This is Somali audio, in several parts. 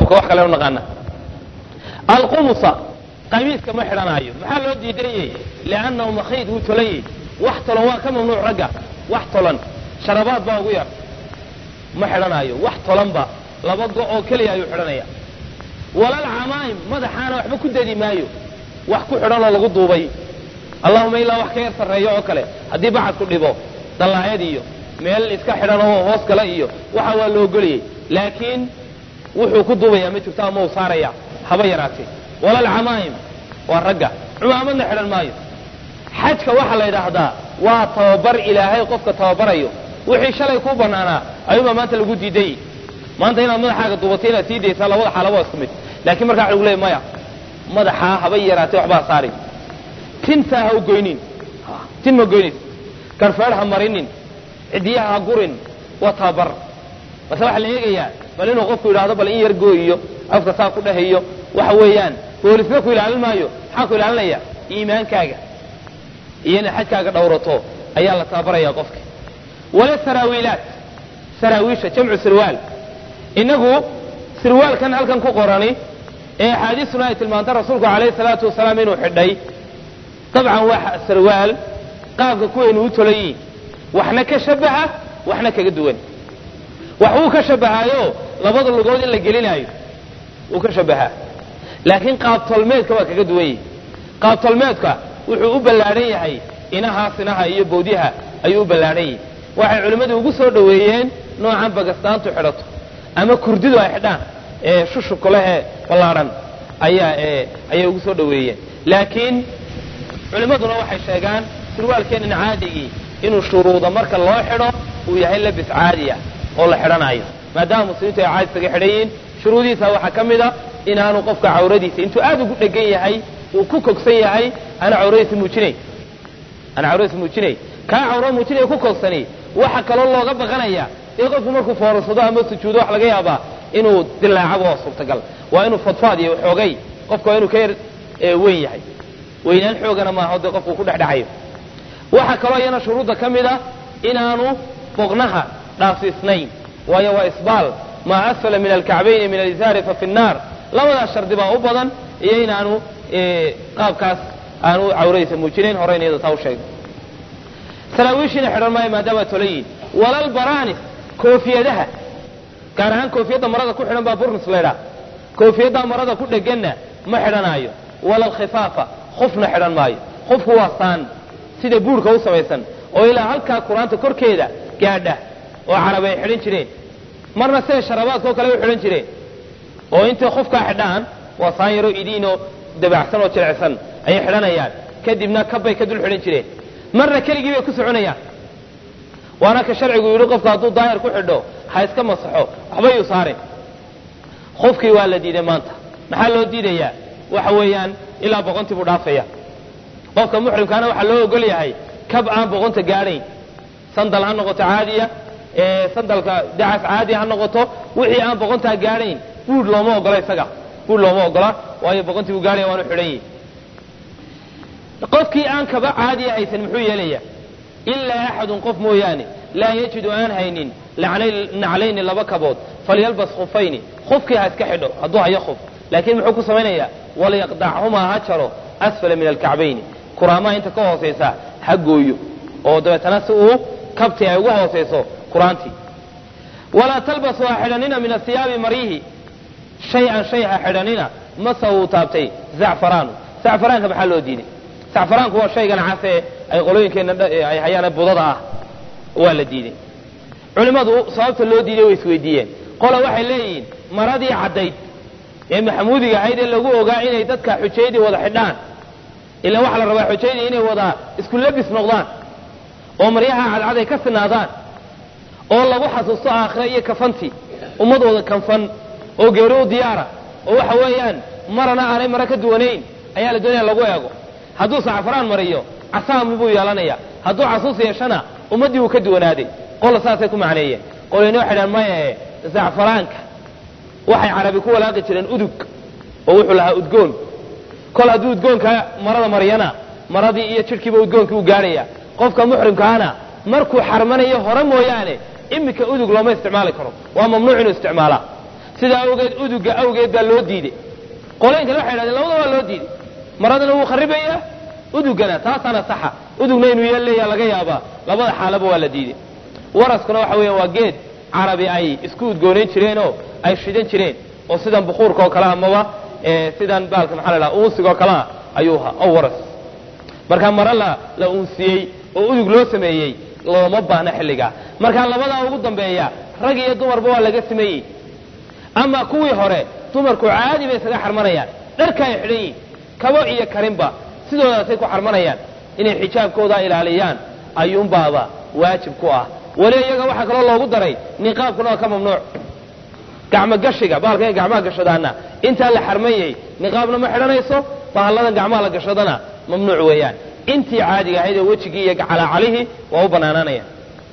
imika wax kale u naqaana alqumusa qamiiska ma xidhanaayo maxaa loo diidanyey liannahu makhiid wuu tolanyey wax tolan waa ka mamnuuc ragga wax tolan sharabaad baa ugu yar ma xidhanaayo wax tolanba laba go oo keliya ayuu xidhanaya walal camaa'im madaxaana waxba ku dadi maayo wax ku xidhan oo lagu duubay allahuma ilaa wax ka yar sarreeyo oo kale haddii bacadku dhibo dallaayad iyo meel iska xidhan oo hoos gala iyo waxa waa loo goliyey laakiin wuxuu ku duubayaa ma jirto ama uu saaraya haba yaraatee walal camaa'im waa ragga cumaamadna xidhan maayo xajka waxaa la yidhaahdaa waa tababar ilaahay qofka tababarayo wixii shalay kuu banaanaa ayuunbaa maanta lagu diiday maanta inaad madaxaaga duubatay inaad sii daysaa labada xaalaba waa isku mid laakiin markaa waxa lagu leeyay maya madaxaa haba yaraatee waxbaa saari tintaa ha u goynin tin ma goynis garfeedh ha marinin cidiyaha ha gurin waa tababar base waxaa la eegayaa bal inuu qofku yidhaahdo bal in yar gooyiyo afka saa ku dhahayo waxa weeyaan boolisna ku ilaalin maayo maxaa ku ilaalinaya iimaankaaga iyo inaad xajkaaga dhowrato ayaa la tababaraya qofka wala saraawiilaat saraawiisha jamcu sirwaal inagu sirwaalkan halkan ku qorani ee axaadiistuna ay tilmaantay rasuulku calayhi salaatu wasalaam inuu xidhay dabcan waa sarwaal qaabka kuwaynu u tolayiin waxna ka shabaha waxna kaga duwan wax wuu ka shabahaayo labada lugood in la gelinaayo wuu ka shabahaa laakiin qaabtolmeedka waa kaga duwan yihi qaabtolmeedka wuxuu u ballaadhan yahay inahaa sinaha iyo bowdyaha ayuu u ballaadhan yahay waxay culimmadu ugu soo dhoweeyeen noocan bagastaantu xidhato ama kurdidu ay xidhaan ee shushubka lehee ballaadhan ayaa ayay ugu soo dhoweeyeen laakiin culimmaduna waxay sheegaan sirwaalkeenan caadigii inuu shuruuda marka loo xidho uu yahay labis caadiya oo la xidhanayo maadaama muslimiintu ay caadi isaga xidhan yihiin shuruudihiisa waxaa ka mid a inaanu qofka cawradiisa intuu aad ugu dhegan yahay uu ku kogsan yahay ana cawradiisa muujinayn ana cawradiisa muujinayn kaa cawro muujinaya ku kogsani waxa kaloo looga baqanaya in qofku markuu foorarsado ama sujuudo wax laga yaabaa inuu dilaacaba waa suurtagal waa inuu fadfaad iyo xoogay qofka waa inuu ka yar weyn yahay weynaan xoogana maaha dee qofku ku dhexdhexayo waxaa kaloo iyana shuruudda ka mid a inaanu boqnaha dhaafsiisnayn waayo waa isbaal maa asfala min alkacbayni min alizaari fa fi nnaar labadaas shardi baa u badan iyo inaanu qaabkaas aanu cawradiisa muujinayn horeyna iyada taa u sheegay saraawiishiina xidhan maayo maadaama tolayiin walal baraanis koofiyadaha gaar ahaan koofiyadda marada ku xidhan baa burnis laydhaa koofiyaddaa marada ku dheganna ma xidhanaayo walal khifaafa khufna xidhan maayo khufku waa saan sida buurhka u samaysan oo ilaa halkaa qur-aanta korkeeda gaadha oo carab ay xidhan jireen marna sida sharabaadka oo kale u xidhan jireen oo intay khufkaa xidhaan waa saan yaroo idiinoo dabacsan oo jilicsan ayay xidhanayaan kadibna kabbay ka dul xidhan jireen marna keligii bay ku soconayaan waana ka sharcigu yidhi qofka hadduu daahir ku xidho ha iska masaxo waxba yuu saarin khufkii waa la diiday maanta maxaa loo diidayaa waxa weeyaan ilaa boqontii buu dhaafaya qofka muxrimkaana waxaa loo ogol yahay kab aan boqonta gaadhayn sandal ha noqoto caadiya sandalka dacas caadiya ha noqoto wixii aan boqontaa gaadhayn buudh looma ogola isaga buudh looma ogola waayo boqontii buu gaadhaya waanu xidhan yihi qofkii aan kaba caadiya haysan muxuu yeelaya ilaa axadun qof mooyaane laa yajidu aan haynin naclayni laba kabood falyalbas khufayni khufkii ha iska xidho hadduu hayo khuf laakiin muxuu ku samaynayaa walyaqdachumaa ha jaro asfala min alkacbayni kuraamaha inta ka hoosaysa ha gooyo oo dabeetana si uu kabti ay ugu hoosayso qur-aantii walaa talbasu ha xidhanina min asiyaabi maryihi shay-an shay ha xidhanina masa uu taabtay zacfaraanu zacfaraanka maxaa loo diiday zacfaraanku waa shaygan case ay qolooyinkeenna ay hayaan budada ah waa la diiday culimmadu sababta loo diiday way isweydiiyeen qola waxay leeyihiin maradii caddayd ee maxamuudiga ahayd ee lagu ogaa inay dadka xujaydii wada xidhaan ilaa waxaa la rabaa xujaydii inay wada isku labis noqdaan oo maryaha cadcad ay ka sinaadaan oo lagu xasuusto aakhira iyo kafantii ummad wada kanfan oo geeri u diyaara oo waxa weeyaan marana aanay mara ka duwanayn ayaa la doonaya lagu eego hadduu sacfaraan mariyo casaami buu yeelanaya hadduu casuus yeeshana ummaddii wuu ka duwanaaday qola saasay ku macneeyeen qolayna waxay dhahan maye zacfaraanka waxay carabi ku walaaqi jireen udug oo wuxuu lahaa udgoon kol hadduu udgoonka marada maryana maradii iyo jidhkiiba udgoonkii u gaadhaya qofka muxrimkaana markuu xarmanayo hore mooyaane iminka udug looma isticmaali karo waa mamnuuc inuu isticmaalaa sidaa awgeed uduga awgeed baa loo diiday qolooyinkana waxay idhahdeen labada waa loo diiday maradana wuu kharibayaa udugana taasaana saxa udugna inuu yeelleeya laga yaabaa labada xaalaba waa la diiday waraskuna waxa weeyaan waa geed carabi ay isku udgoonayn jireenoo ay shidan jireen oo sidan bukuurka oo kale amaba sidan baalka maxaa la dhaha uunsiga oo kalea ayuu ahaa oo waras markaa mare la la unsiyey oo udug loo sameeyey looma baahna xilligaa markaa labadaa ugu dambeeya rag iyo dumarba waa laga sameeyey ama kuwii hore dumarku caadi bay isaga xarmanayaan dharka ay xidhan yihin kabo iyo karinba sidoodaasay ku xarmanayaan inay xijaabkooda ilaaliyaan ayuunbaaba waajib ku ah weli iyaga waxaa kaloo loogu daray niqaabkuna waa ka mamnuuc gacmo gashiga baalka ay gacmaha gashadaana intaa la xarmanyay niqaabna ma xidhanayso bahalladan gacmaha la gashadana mamnuuc weeyaan intii caadiga ahayd ee wejigii iyo calaacalihii waa u banaanaanaya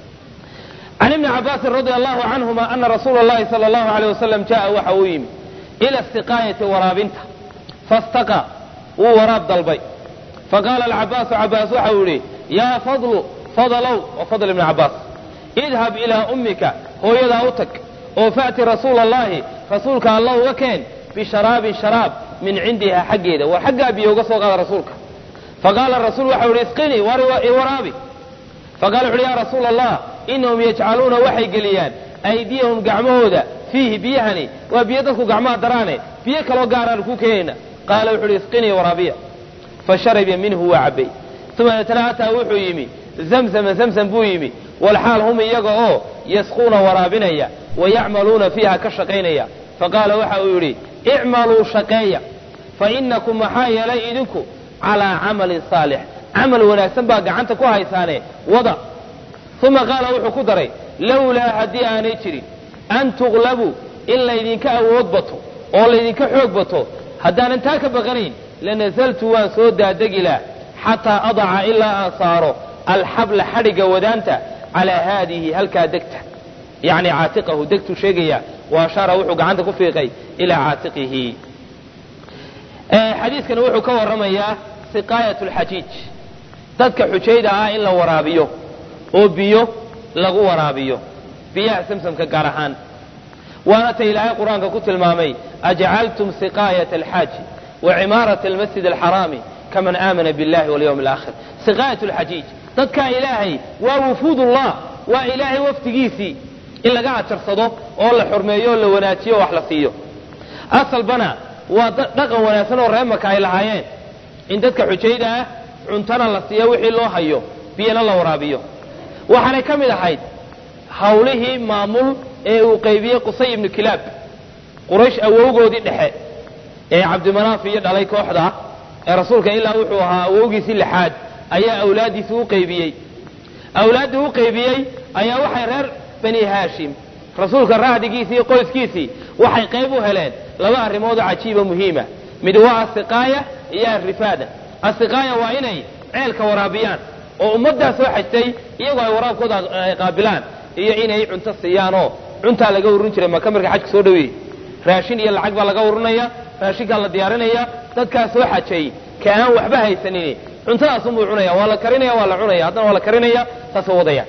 can ibni cabaasin radia allahu canhuma ana rasuula llahi sala allahu aleyh wasalam jaa waxa uu yimi ila istiqaayati waraabinta fastaqa wuu waraab dalbay faqaala alcabaasu cabaas waxa uu yihi yaa fadlu fadalow waa fadl ibni cabaas idhab ilaa ummika hooyadaa u tag oo fa'ti rasuula allahi rasuulka alla uga keen bisharaabin sharaab min cindiha xaggeeda war xaggaa biyo uga soo qaada rasuulka faqaala rasuul waxau yihi isqinii waraabi faqala wuxu uhi ya rasuula allah inahum yajcaluuna waxay geliyaan aydiyahum gacmahooda fiihi biyahani waa biyo dadku gacmaha daraane biyo kaloo gaaraan kuu keenayna qaala wuxu uhi isqinii waraabiya fashariba minhu waa cabbay uma deetana ataa wuxuu yimi zamzama zamzam buu yimi walxaal hum iyaga oo yasquuna waraabinaya wayacmaluuna fiiha ka shaqaynaya faqaala waxa uu yidhi icmaluu shaqeeya fa inakum maxaa yeelay idinku calaa camalin saalix camal wanaagsan baa gacanta ku haysaane wada uma qaala wuxuu ku daray lowlaa haddii aanay jirin an tuqlabuu in laydinka awood bato oo laydinka xoog bato haddaanan taa ka baqanayn lanazaltu waan soo daadegilaa xataa adaca ilaa aan saaro alxabla xadhigga wadaanta calaa haadihi halkaa degta yacni caatiqahu degtuu sheegaya wa ashaara wuxuu gacanta ku fiiqay ilaa caatiqihi xadiidkani wuxuu ka warramayaa siqaayat lxajiij dadka xujayda ah in la waraabiyo oo biyo lagu waraabiyo biyaha samsamka gaar ahaan waana ta ilaahay qur-aanka ku tilmaamay ajcaltum siqaayat alxaaji wa cimaarata almasjid alxaraami kaman aamana billahi walyawmi alaakhir siqaayat lxajiij dadkaa ilaahay waa wufuudullah waa ilaahay wafdigiisii in laga ajarsado oo la xurmeeyo oo la wanaajiyo o wax la siiyo asalbana waa dhaqan wanaagsan oo reemaka ay lahaayeen in dadka xujayda ah cuntana la siiyo wixii loo hayo biyana la waraabiyo waxaanay ka mid ahayd hawlihii maamul ee uu qaybiyey qusay ibnu kilaab quraysh awowgoodii dhexe ee cabdimanaaf iyo dhalay kooxda ee rasuulka ilaa wuxuu ahaa awowgiisii lixaad ayaa awlaaddiisii u qaybiyey awlaaddii u qaybiyey ayaa waxay reer bani haashim rasuulka raacdigiisii iyo qoyskiisii waxay qayb u heleen laba arrimoodoo cajiiba muhiima mid waa asiqaaya iyo alrifaada asiqaaya waa inay ceelka waraabiyaan oo ummaddaa soo xajtay iyagoo ay waraabkooda qaabilaan iyo inay cunto siiyaanoo cuntaa laga ururin jiray maka marka xajka soo dhaweeyey raashin iyo lacag baa laga ururinaya raashinkaa la diyaarinaya dadkaa soo xajay ka aan waxba haysanin cuntadaasunbuu cunaya waa la karinaya waa la cunaya haddana waa la karinaya saasoo wadaya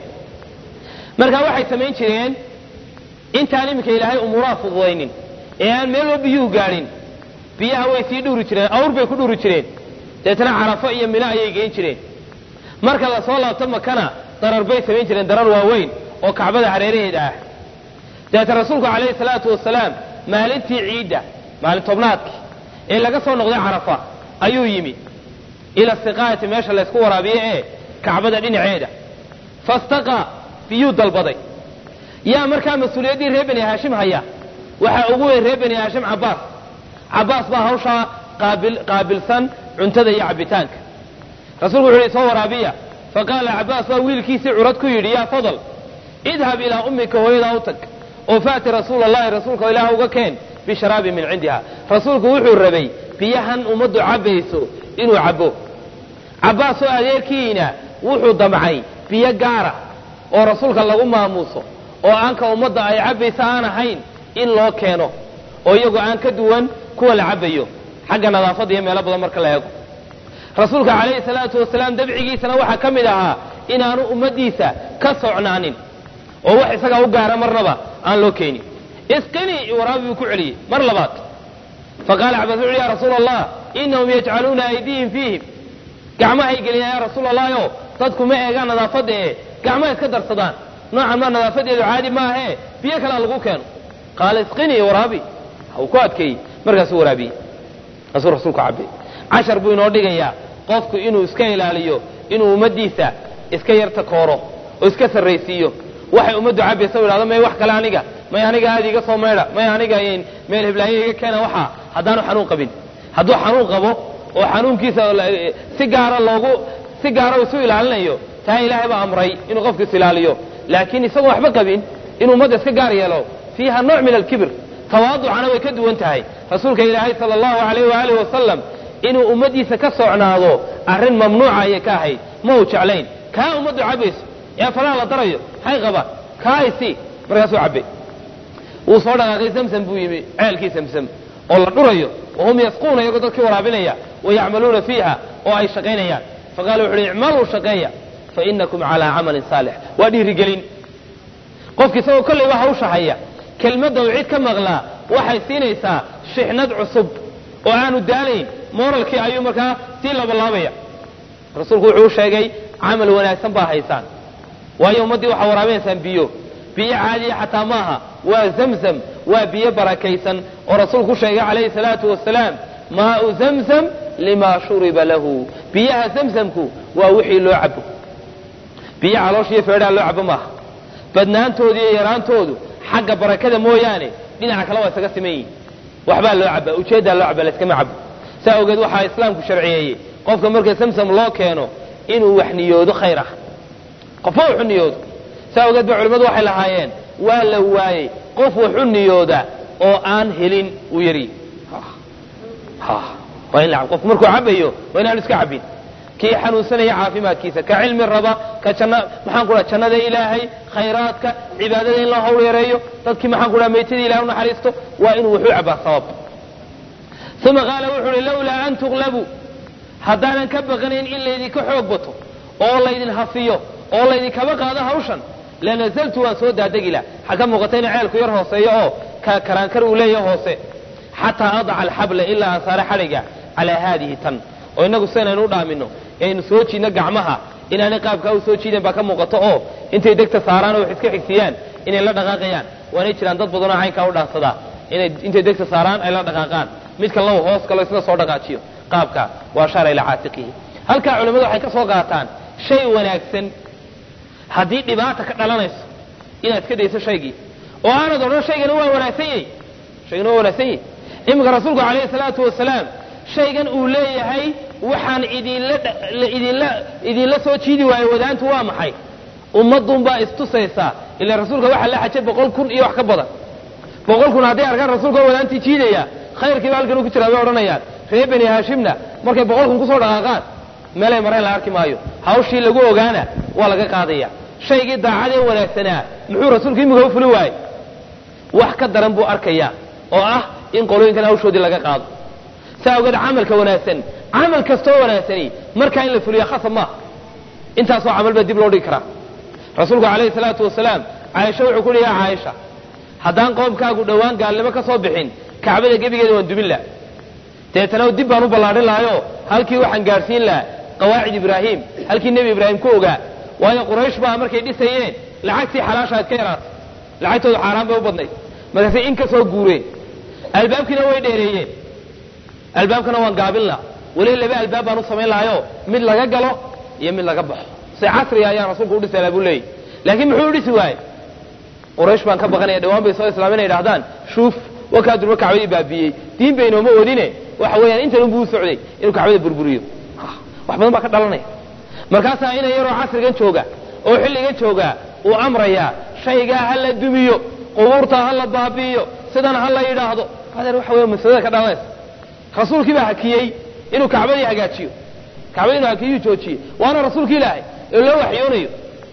marka waxay samayn jireen intaan iminka ilaahay umuuraha fududaynin ee aan meel oo biyuhu gaadhin biyaha way sii dhuuri jireen awr bay ku dhuuri jireen deetana carafo iyo mino ayay geyn jireen marka lasoo laabto makana darar bay samayn jireen darar waaweyn oo kacbada hareeraheeda ah deeta rasuulku calayhi salaatu wasalaam maalintii ciidda maalin tobnaadki ee laga soo noqday carafa ayuu yimi ila siqaayati meesha laysku waraabiyo ee kacbada dhinaceeda fastaqa biyuu dalbaday yaa markaa mas-uuliyaddii reer bani haashim haya waxaa ugu weyn reer bani haashim cabbaas cabbaas baa hawshaa qaabilsan cuntada iyo cabbitaanka rasuulku wuxu yidhi soo waraabiya faqaala cabbaas baa wiilkiisii curad ku yidhi yaa fadal idhab ilaa ummika hooyadaa u tag oo faati rasuula allahi rasuulka ilaah uga keen bisharaabin min cindiha rasuulku wuxuu rabay biyahan ummaddu cabbayso inuu cabbo cabbaas oo adeerkiina wuxuu damcay biyo gaara oo rasuulka lagu maamuuso oo aanka ummadda ay cabbaysa aan ahayn in loo keeno oo iyagoo aan ka duwan kuwa la cabbayo xagga nadaafadda iyo meelo badan marka la eego rasuulka calayhi salaatu wasalaam dabcigiisana waxaa ka mid ahaa inaanu ummaddiisa ka socnaanin oo wax isagaa u gaara marnaba aan loo keenin isqinii iwaraabi buu ku celiyey mar labaad faqaala cabaas wuxu ya rasuula allah inahum yajcaluuna aydiihim fiihim gacmahay geliyaan ya rasuula allahi o dadku ma eegaan nadaafadda ee gacmaha iska darsadaan noocan maa nadaafadeedu caadi maahee biyo kalea lagu keeno qaala isqinii waraabi uu ku adkeeyey markaasuu waraabiyey kaasuu rasuulku cabay cashar buu inoo dhigayaa qofku inuu iska ilaaliyo inuu ummaddiisa iska yarta kooro oo iska sarraysiiyo waxay ummaddu cabaysa u idhahdo may wax kale aniga may aniga aada iga soo maydha may aniga meel hiblaayo iga keena waxaa haddaanu xanuun qabin hadduu xanuun qabo oo xanuunkiisa si gaara loogu si gaara isu ilaalinayo taa ilaahay baa amray inuu qofku is ilaaliyo laakiin isagoon waxba qabin inuu ummadda iska gaar yeelo fiiha nooc min alkibr tawaaducana way ka duwan tahay rasuulka ilaahay sala allahu alayh waaalih wasalam inuu ummaddiisa ka socnaado arrin mamnuuca ayay ka ahayd ma uu jeclayn kaa ummaddu cabayso ee falaha la darayo hay qabaan kaa isi markaasuu cabbay wuu soo dhaqaaqay zamzam buu yimi ceelkii zamzam oo la dhurayo wahum yasquuna iyagoo dadkii waraabinaya wayacmaluuna fiiha oo ay shaqaynayaan faqala wuxu uhi icmaluu shaqeeya fainakum calaa camalin saalix waa dhiirigelin qofki isagoo kollayba hawsha haya kelmadda uu cid ka maqlaa waxay siinaysaa shixnad cusub oo aanu daalayn moralkii ayuu markaa sii labalaabaya rasuulku wuxuu u sheegay camal wanaagsan baa haysaan waayo ummaddii waxaa waraabinaysaan biyo biyo caadiya xataa maaha waa zamzam waa biyo barakaysan oo rasuulku sheegay calayhi salaatu wasalaam maau zamzam lima shuriba lahu biyaha zamzamku waa wixii loo cabo biyo calooshiiyo feedhaa loo cabo maaha badnaantoodu iyo yaraantoodu xagga barakada mooyaane dhinaca kale waa isaga siman yihin waxbaa loo cabaa ujeeddaa loo cabaa layskama cabo saa ogeed waxaa islaamku sharciyeeyey qofka marka samsam loo keeno inuu wax niyoodo khayr ah qofba waxu niyoodo saa ogeed ba culimmadu waxay lahaayeen waa la waayey qof waxu niyooda oo aan helin uu yari waa in la qofku markuu cabayo waa inaanu iska cabin kii xanuunsanaya caafimaadkiisa ka cilmi raba ka janna maxaan ku dhaha jannada ilaahay khayraadka cibaadada in loo hawl yareeyo dadkii maxaan ku dhaha maytadii ilahay unaxariisto waa inuu wuxuu cabaa sabab uma qaala wuxu uhi lawlaa an tuqlabuu haddaanan ka baqanayn in laydinka xoog bato oo laydin hafiyo oo laydinkaba qaado hawshan lanazaltu waan soo daadegi lah waxaa ka muuqata ina ceelku yar hooseeyo oo karaankar uu leeyahay hoose xataa adaca alxabla ilaa aan saare xadhiga calaa haadihi tan oo inagu sidanaynu u dhaamino aynu soo jiidno gacmaha inaanay qaabkaa u soo jiideen baa ka muuqato oo intay degta saaraan oo wax iska xigsiiyaan inay la dhaqaaqayaan waanay jiraan dad badanoo caynkaa u dhaansadaa inay intay degta saaraan ay la dhaqaaqaan midka law hoos kalo isna soo dhaqaajiyo qaabka waa shaara ilaa caatiqihi halkaa culimmadu waxay ka soo qaataan shay wanaagsan haddii dhibaata ka dhalanayso inaad iska dayso shaygii oo aanad odhan shaygani waa wanaagsan yahy shaygani waa wanaagsan yahy iminka rasuulku calayhi salaatu wasalaam shaygan uu leeyahay waxaan idinla idinla idinla soo jiidi waayo wadaantu waa maxay ummadun baa istusaysaa ila rasuulka waxaa la xajay boqol kun iyo wax ka badan boqol kun hadday arkaan rasuulka wadaantii jiidaya khayrkiiba halkan u ku jiraa bay odhanayaan reer beni haashimna markay boqol kun kusoo dhaqaaqaan meelay mareen la arki maayo hawshii lagu ogaana waa laga qaadaya shaygii daacadee wanaagsanaa muxuu rasuulku imika u fuli waayey wax ka daran buu arkayaa oo ah in qolooyinkan hawshoodii laga qaado saa ogeed camalka wanaagsan camal kastoo wanaagsani markaa in la fuliya khasab maaha intaasoo camal baa dib loo dhigi karaa rasuulku calayhi salaatu wasalaam caaisha wuxuu ku uhi yaa caaisha haddaan qoomkaagu dhowaan gaalnimo ka soo bixin kacbada gebigeeda waan dumin laha deetana dib baan u ballaadhin lahayo halkii waxaan gaadhsiin lahaa qawaacid ibraahim halkii nebi ibraahim ku ogaa waayo quraysh baa markay dhisayeen lacagtii xalaashaad ka yaraatay lacagtoodu xaaraan bay u badnayd markaasay in ka soo guureen albaabkiina way dheereeyeen albaabkana waan gaabin laha weli laba albaab baan u samayn lahayo mid laga galo iyo mid laga baxo se casriga ayaan rasuulku u dhisay buu leeyahy laakiin muxuu u dhisi waaye quraysh baan ka baqanaya dhawaan bay soo islaamin ay dhahdaan shuuf wakaa durba kacbadii baabiyey diin baynooma oodine waxa weeyaan intan unbuu u socday inuu kacbada burburiyo wax badan baa ka dhalanaya markaasaa ina yaroo casrigan jooga oo xilligan jooga uu amrayaa shaygaa ha la dumiyo qubuurta ha la baabi'iyo sidan ha la yidhaahdo adeer waxa weya masalada ka dhalanaysa rasuulkii baa hakiyey inuu kacbadii hagaajiyo kacbadii inuu hakiyuu joojiyey waana rasuulki ilaahay oo loo waxyoonayo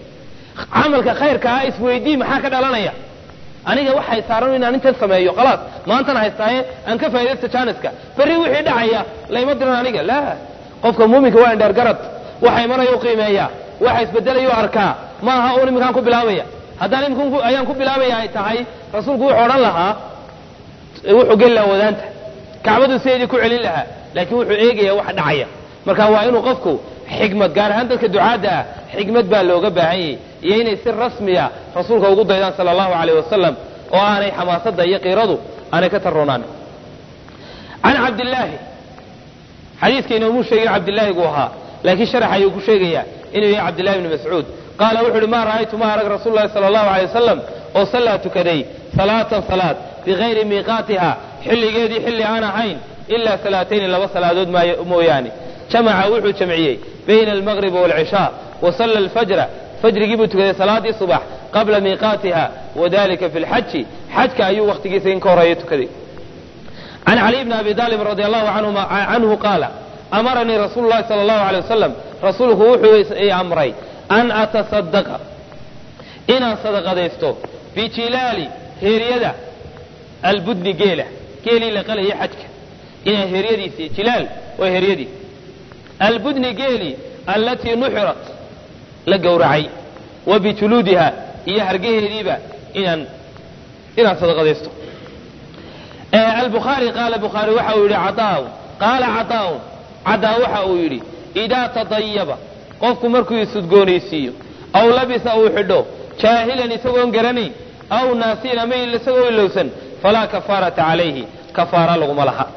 camalka khayrka ah isweydii maxaa ka dhalanaya aniga waxay saaran inaan intan sameeyo khalaas maantan haystaaye aan ka faa'idaysta jaaniska berri wixii dhacaya layma diran aniga la qofka muuminka waa indheer garad waxa imanaya u qiimeeya waxa isbedelayo arkaa ma aha uun iminkaan ku bilaabaya haddaan iminka ayaan ku bilaabaya ay tahay rasuulku wuxuu odhan lahaa wuxuu geli lahaa wadaanta kacbadu sideedii ku celin lahaa laakiin wuxuu eegaya wax dhacaya marka waa inuu qofku xikmad gaar ahaan dadka ducaadda ah xikmad baa looga baahan yahay iyo inay si rasmiya rasuulka ugu daydaan sala allahu alayh wasalam oo aanay xamaasadda iyo qiiradu aanay ka tarroonaan can cabdillaahi xadiiska inoomuu sheegin cabdillaahi gu ahaa laakiin sharax ayuu ku sheegayaa inuu yahay cabdillahi bni mascuud qaala wuxu uhi maa ra'aytu ma arag rasuulu lahi sala allahu alay wasalam oo sallaa tukaday salaatan salaad bikayri miiqaatiha xilligeedii xilli aan ahayn ilaa salaatayni laba salaadood mooyaane jamaca wuxuu jamciyey bayna almaqribi waalcishaa wa salla alfajra fajrigii buu tukaday salaadii subax qabla miiqaatiha wadalika fi lxaji xajka ayuu wakhtigiisa in ka horeeya tukaday can caliy bni abi aalib radi allahu canhu qaala amaranii rasuulu lahi sala allahu alay wasalam rasuulku wuxuu i amray an atasadaqa inaan sadaqadaysto bijilaali heeryada albudni geela geelii la qalaya xajka inaan heeryadiisi jilaal waa heeryadii albudni geeli allatii nuxirat la gowracay wa bijuluudiha iyo hargaheediiba inaan inaan sadaqadaysto albukhaari qaala bukhaari waxa uu yidhi cadaaun qaala cadaaun cadaa waxa uu yidhi idaa tadayaba qofku markuu isudgoonaysiiyo aw labisa uu xidho jaahilan isagoon garanayn aw naasiyan ama isagoo ilowsan falaa kafaarata calayhi kafaara laguma laha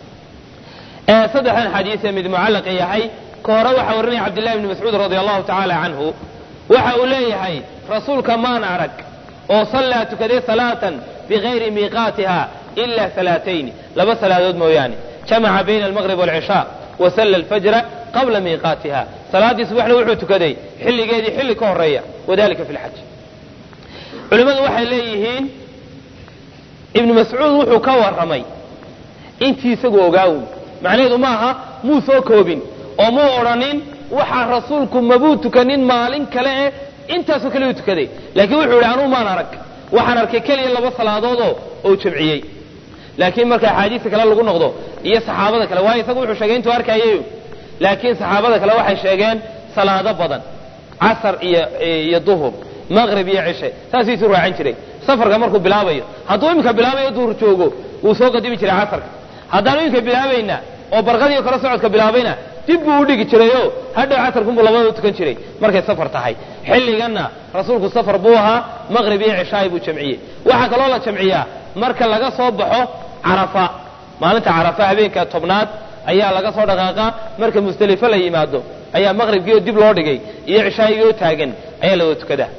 saddexdan xadiisee mid mucallaqa yahay ka hore waxaa warinaya cabdillahi bni mascuud radi allahu tacaala canhu waxa uu leeyahay rasuulka maan arag oo sallaa tukaday salaatan bikayri miiqaatiha ila salaatayni laba salaadood mooyaane jamaca bayna almaqrib waalcishaa wa salla alfajra qabla miiqaatiha salaaddii subaxna wuxuu tukaday xilligeedii xilli ka horeeya wadalika fi lxaj culimmadu waxay leeyihiin ibnu mascuud wuxuu ka warramay intii isagu ogaawun macnaheedu maaha muu soo koobin oo muu odhanin waxaa rasuulku mabuu tukanin maalin kale eh intaasoo kale uu tukaday laakiin wuxuu yidhi anuu maan arag waxaan arkay keliya laba salaadoodoo oo jamciyey laakiin marka axaadiista kale lagu noqdo iyo saxaabada kale waayo isagu wuxuu sheegay intuu arkayayo laakiin saxaabada kale waxay sheegeen salaado badan casar iyo iyo duhur maqrib iyo cishe saasuu isu raacin jiray safarka markuu bilaabayo hadduu iminka bilaabayo duhur joogo wuu soo qadimi jiray casarka haddaanu iminka bilaabayna oo barqadii kale socodka bilaabayna dib buu u dhigi jirayoo hadhow casarkunbuu labadaba tukan jiray markay safar tahay xilliganna rasuulku safar buu ahaa maqrib iyo cishaay buu jamciyey waxaa kaloo la jamciyaa marka laga soo baxo carafa maalinta carafa habeenka tobnaad ayaa laga soo dhaqaaqaa marka musdelifo la yimaado ayaa maqribkiioo dib loo dhigay iyo cishaayigioo taagan ayaa la wada tukadaa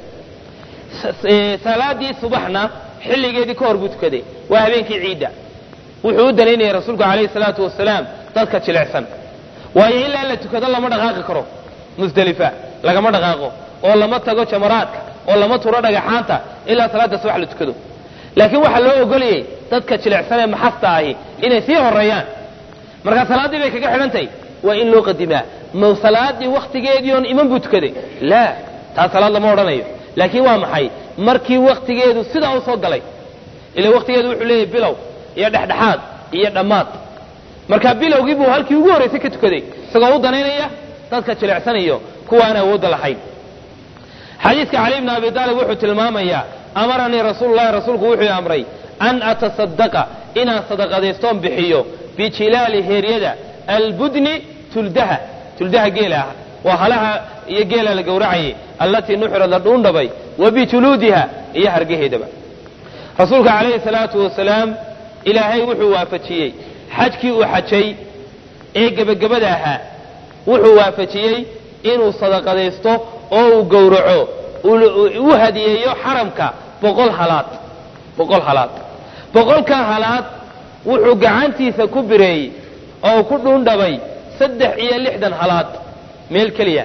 salaadii subaxna xilligeedii ka hor buu tukaday waa habeenkii ciidda wuxuu u danaynayay rasuulku calayhi salaatu wasalaam dadka jilicsan waayo ilaa la tukado lama dhaqaaqi karo musdelifa lagama dhaqaaqo oo lama tago jamaraadka oo lama turo dhagaxaanta ilaa salaada subax la tukado laakiin waxaa loo ogolayay dadka jilicsan ee maxasta ahi inay sii horeeyaan markaa salaaddii bay kaga xidhantahy waa in loo qadimaa ma salaadii waktigeedii oon iman buu tukaday laa taa salaad lama odhanayo laakiin waa maxay markii waktigeedu sidaa u soo galay ila waktigeedu wuxuu leeyahy bilow iyo dhexdhexaad iyo dhammaad marka bilowgii buu halkii ugu horraysay ka tukaday isagoo u danaynaya dadka jilecsanayo kuwaan awoodda lahayn xadiidka cali bni abi aalib wuxuu tilmaamayaa amaranii rasuululahi rasuulku wuxuu amray an atasadaqa inaan sadaqadaystoon bixiyo bijilaali heeryada albudni tuldaha tuldaha geela ah waa halaha iyo geela la gowracayay allatii nuxirad la dhuundhabay wa bijuluudiha iyo hargaheedaba rasuulka calayhi salaatu wasalaam ilaahay wuxuu waafajiyey xajkii uu xajay ee gebagabada ahaa wuxuu waafajiyey inuu sadaqadaysto oo uu gowraco u hadiyeeyo xaramka boqol halaad boqol halaad boqolka halaad wuxuu gacantiisa ku bireeyey oo ku dhuundhabay saddex iyo lixdan halaad meel keliya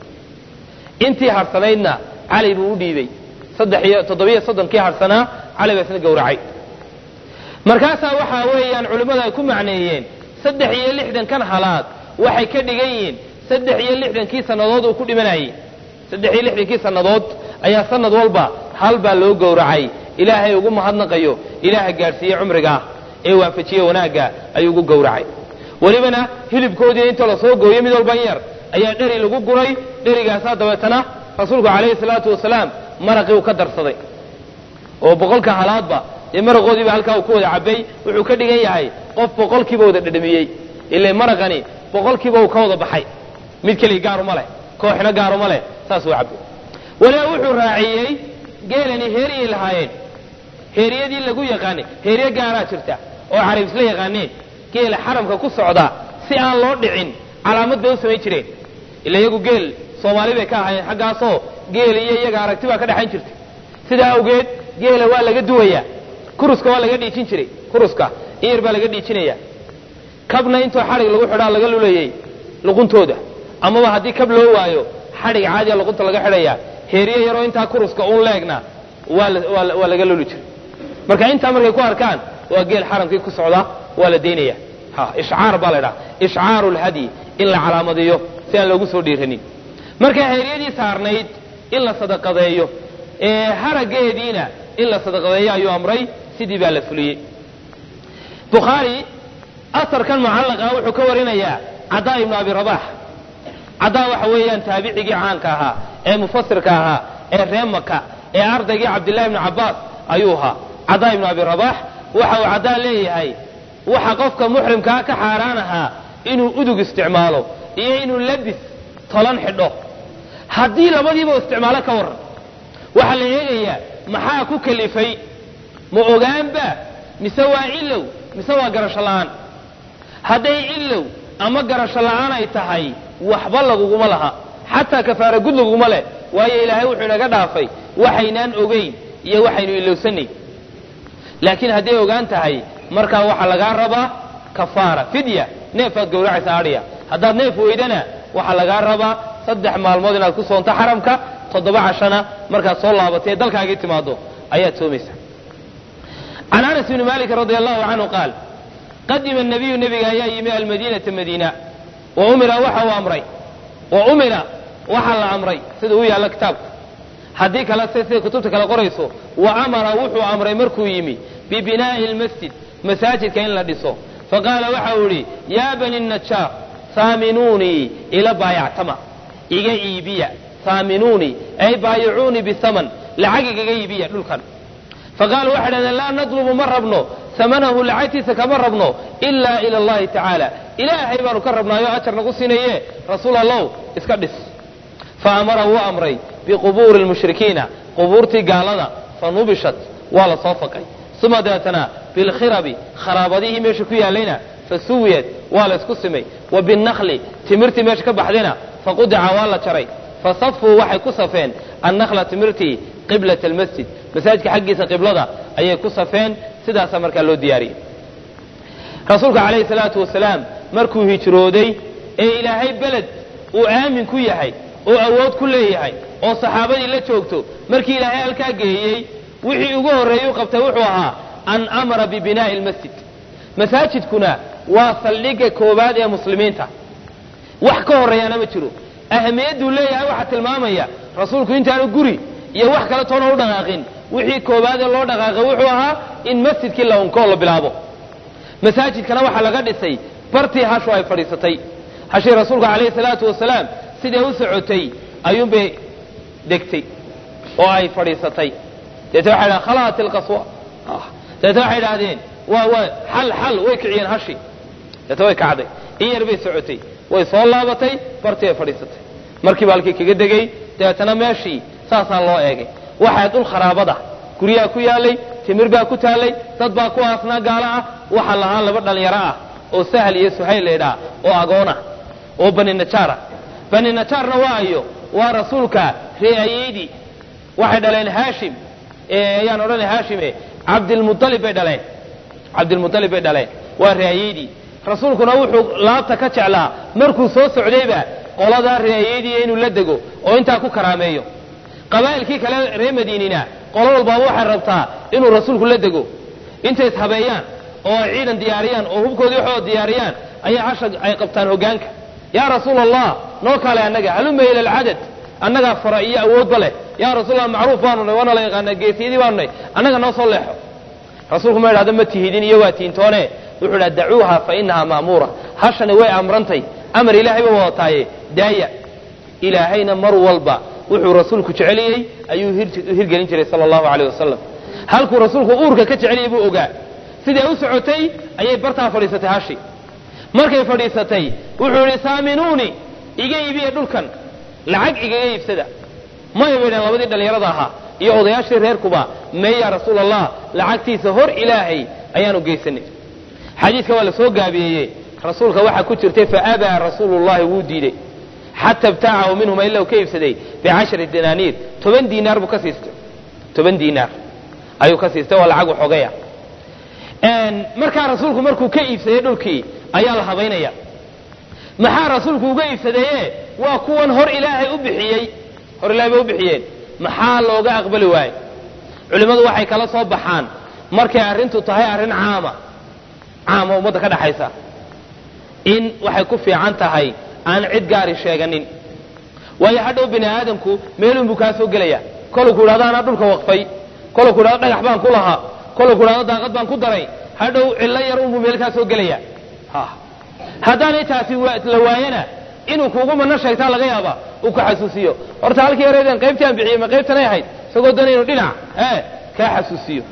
intii harsanaydna cali buu u dhiibey saddex iyo toddobiyo soddonkii harsanaa cali baa isna gowracay markaasaa waxaa weeyaan culimmadu ay ku macneeyeen saddex iyo lixdankan halaad waxay ka dhigan yihiin saddex iyo lixdankii sannadood uu ku dhimanayey saddex iyo lixdankii sannadood ayaa sanad walba hal baa loo gowracay ilaahay ugu mahadnaqayo ilaaha gaadhsiiye cumriga ah ee waafajiye wanaagga ayuu ugu gowracay welibana hilibkoodii inta la soo gooyo mid walban yar ayaa dheri lagu guray dherigaasaa dabeetana rasuulku calayhi salaatu wasalaam maraqii uu ka darsaday oo boqolka halaadba dee maraqoodiiba halkaa uu ku wada cabay wuxuu ka dhigan yahay qof boqolkiiba wada dhadhamiyey ila maraqani boqolkiiba uu ka wada baxay mid keliya gaaruma leh kooxna gaaruma leh saas uu cabay waliba wuxuu raaciyey geelani heeriyay lahaayeen heeriyadii lagu yaqaanay heeriye gaaraa jirta oo carab isla yaqaaneen geela xaramka ku socda si aan loo dhicin calaamad bay u samayn jireen ila iyagu geel soomaali bay ka ahaayeen xaggaasoo geel iyo iyaga aragti baa ka dhexayn jirtay sidaa awgeed geela waa laga duwayaa kuruska waa laga dhiijin jiray kuruska in yar baa laga dhiijinaya kabna intoo xadhig lagu xidhaa laga lulayey luquntooda amaba haddii kab loo waayo xadhig caadiya luqunta laga xidhaya heeriye yaroo intaa kuruska un leegna waa laga luli jiray marka intaa markay ku arkaan waa geel xaramkii ku socda waa la daynaya ishcaar baa la ydhaha ishcaaru lhadyi in la calaamadiyo si aan loogu soo dhiiranin marka heeryadii saarnayd in la sadaqadeeyo harageediina in la sadaqadeeyo ayuu amray sidii baa la fuliyey bukhaari asarkan mucallaqa wuxuu ka warinayaa cadaa ibnu abi rabax cadaa waxa weeyaan taabicigii caanka ahaa ee mufasirka ahaa ee ree maka ee ardaygii cabdillahi ibnu cabbaas ayuu ahaa cadaa ibnu abi rabax waxa uu cadaa leeyahay waxa qofka muxrimkaa ka xaaraan ahaa inuu udug isticmaalo iyo inuu labis tolan xidho haddii labadiiba isticmaalo ka warran waxaa la eegayaa maxaa ku kalifay ma ogaanba mise waa ilow mise waa garasho la'aan hadday ilow ama garasho la'aan ay tahay waxba laguguma laha xataa kafaara gud laguguma leh waayo ilaahay wuxuu inaga dhaafay waxaynaan ogayn iyo waxaynu ilowsanayn laakiin hadday ogaan tahay markaa waxaa lagaa rabaa kafaara fidya neefaad gowracaysa adhiya haddaad neef weydana waxaa lagaa rabaa saddex maalmood inaad ku soonto xaramka toddoba cashana markaad soo laabatay ee dalkaagii timaado ayaad soomaysa can anas bni malik radi allahu canhu qaal qadima nabiyu nebiga ayaa yimi almadiinata madiina wa umira waxa uu amray wa umira waxaa la amray sida u yaalla kitaabka haddii kale se siday kutubta kale qorayso wa amara wuxuu amray markuu yimi bibinaa'i lmasjid masaajidka in la dhiso faqaala waxa uu idhi yaa bani najaar saaminuunii ila baayactama iga iibiya saaminuunii ay baayicuunii bisaman lacag igaga iibiya dhulkan faqaalu waxay dhahdeen laa nadlubu ma rabno samanahu lacagtiisa kama rabno ilaa ila allahi tacaala ilaahay baanu ka rabnaayo ajar nagu siinaye rasuul allow iska dhis fa amara wuu amray biqubuuri lmushrikiina qubuurtii gaalada fa nubishat waa la soo faqay uma dabeetana bilkhirabi kharaabadihii meesha ku yaalayna fa suwiyat waa la isku simay wa binnakli timirtii meesha ka baxdayna faqudica waa la jaray fa safuu waxay ku safeen annakla timirtii qiblat almasjid masaajidka xaggiisa qiblada ayay ku safeen sidaasaa markaa loo diyaariyey rasuulka calayhi salaatu wasalaam markuu hijrooday ee ilaahay beled uu aamin ku yahay oo awood ku leeyahay oo saxaabadii la joogto markii ilaahay halkaa geeyey wixii ugu horreeyey u qabtay wuxuu ahaa an amara bibinaa'i almasjid masaajidkuna waa saldhigga koowaad ee muslimiinta wax ka horreeyaana ma jiro ahamiyadduu leeyahay waxaa tilmaamaya rasuulku intaanu guri iyo wax kale toona u dhaqaaqin wixii koowaadee loo dhaqaaqay wuxuu ahaa in masjidkii la unkoo la bilaabo masaajidkana waxaa laga dhisay bartii hashu ay fadhiisatay hashii rasuulku calayhi salaatu wasalaam siday u socotay ayuunbay degtay oo ay fadhiisatay deetna waxay dhahen khalaat ilqaswa deetna waxay idhahdeen waa waa xal xal way kiciyeen hashi deetna way kacday in yar bay socotay way soo laabatay bartii ay fadhiisatay markiiba halkii kaga degay dabeetana meeshii saasaa loo eegay waxaa dhul kharaabada guryaha ku yaalay timir baa ku taallay dad baa ku aasnaa gaalo ah waxaa lahaa laba dhalinyaro ah oo sahal iyo suhayl laydhaa oo agoona oo bani najaara bani najaarna waa ayo waa rasuulka reeayeydii waxay dhaleen haashim ayaan odhanay haashime cabdilmualib bay dhaleen cabdilmualib bay dhaleen waa reeayeydii rasuulkuna wuxuu laabta ka jeclaa markuu soo socdayba qoladaa reeayeydii inuu la dego oo intaa ku karaameeyo qabaa'ilkii kale reer madiinina qolo walbaaba waxay rabtaa inuu rasuulku la dego intay ishabeeyaan oo ay ciidan diyaariyaan oo hubkoodii waxooda diyaariyaan ayay casha ay qabtaan hoggaanka yaa rasuul allah noo kale annaga haluma ila alcadad annagaa fara iyo awoodba leh yaa rasuulallah macruuf baanu nay waana la yaqaanaa geesiyadii baanu nay annaga noo soo leexo rasuulku ma idhahdo ma tihidin iyo waa tiintoone wuxuu idhaha dacuuha fa inahaa ma'muura hashani way amrantay amar ilaahay ba wadataaye daaya ilaahayna mar walba wuxuu rasuulku jeceliyey ayuu hirgelin jiray sala allahu aleyh wasalam halkuu rasuulku uurka ka jeceliyay buu ogaa siday u socotay ayay bartaa fadhiisatay hashi markay fadhiisatay wuxuu idhi saaminuuni iga iibiya dhulkan lacag igaga iibsada maya bay dhaheen labadii dhallinyarada ahaa iyo odayaashii reerkuba mee yaa rasuul allah lacagtiisa hor ilaahay ayaanu geysanay xadiiska waa la soo gaabiyeeye rasuulka waxaa ku jirtay faabaa rasuulullahi wuu diiday xata ibtaacahu minhuma ila uu ka iibsaday bicashari danaaniir toban diinaar buu ka siistay toban diinaar ayuu ka siistay waa lacag waxoogaya markaa rasuulku markuu ka iibsaday dhulkii ayaa la habaynaya maxaa rasuulku uga iibsadaye waa kuwan hor ilaahay u bixiyey hor ilahay bay u bixiyeen maxaa looga aqbali waaye culimmadu waxay kala soo baxaan markay arrintu tahay arrin caama caama ummadda ka dhaxaysa in waxay ku fiican tahay aan cid gaari sheeganin waayo hadhow bini aadamku meelunbuu kaa soo gelaya koluu ku idhahdo anaa dhulka waqfay koluu ku idhahdo dhagax baan ku lahaa koluu ku idhahdo daaqad baan ku daray hadhow cillo yar unbuu meel kaa soo gelaya haddaanay taasi la waayana inuu kuugu mana sheegtaa laga yaaba uu ka xasuusiyo horta halkii yareedeen qaybtii aan bixiyey ma qaybtanay ahayd isagoo doonay inu dhinac ee kaa xasuusiyo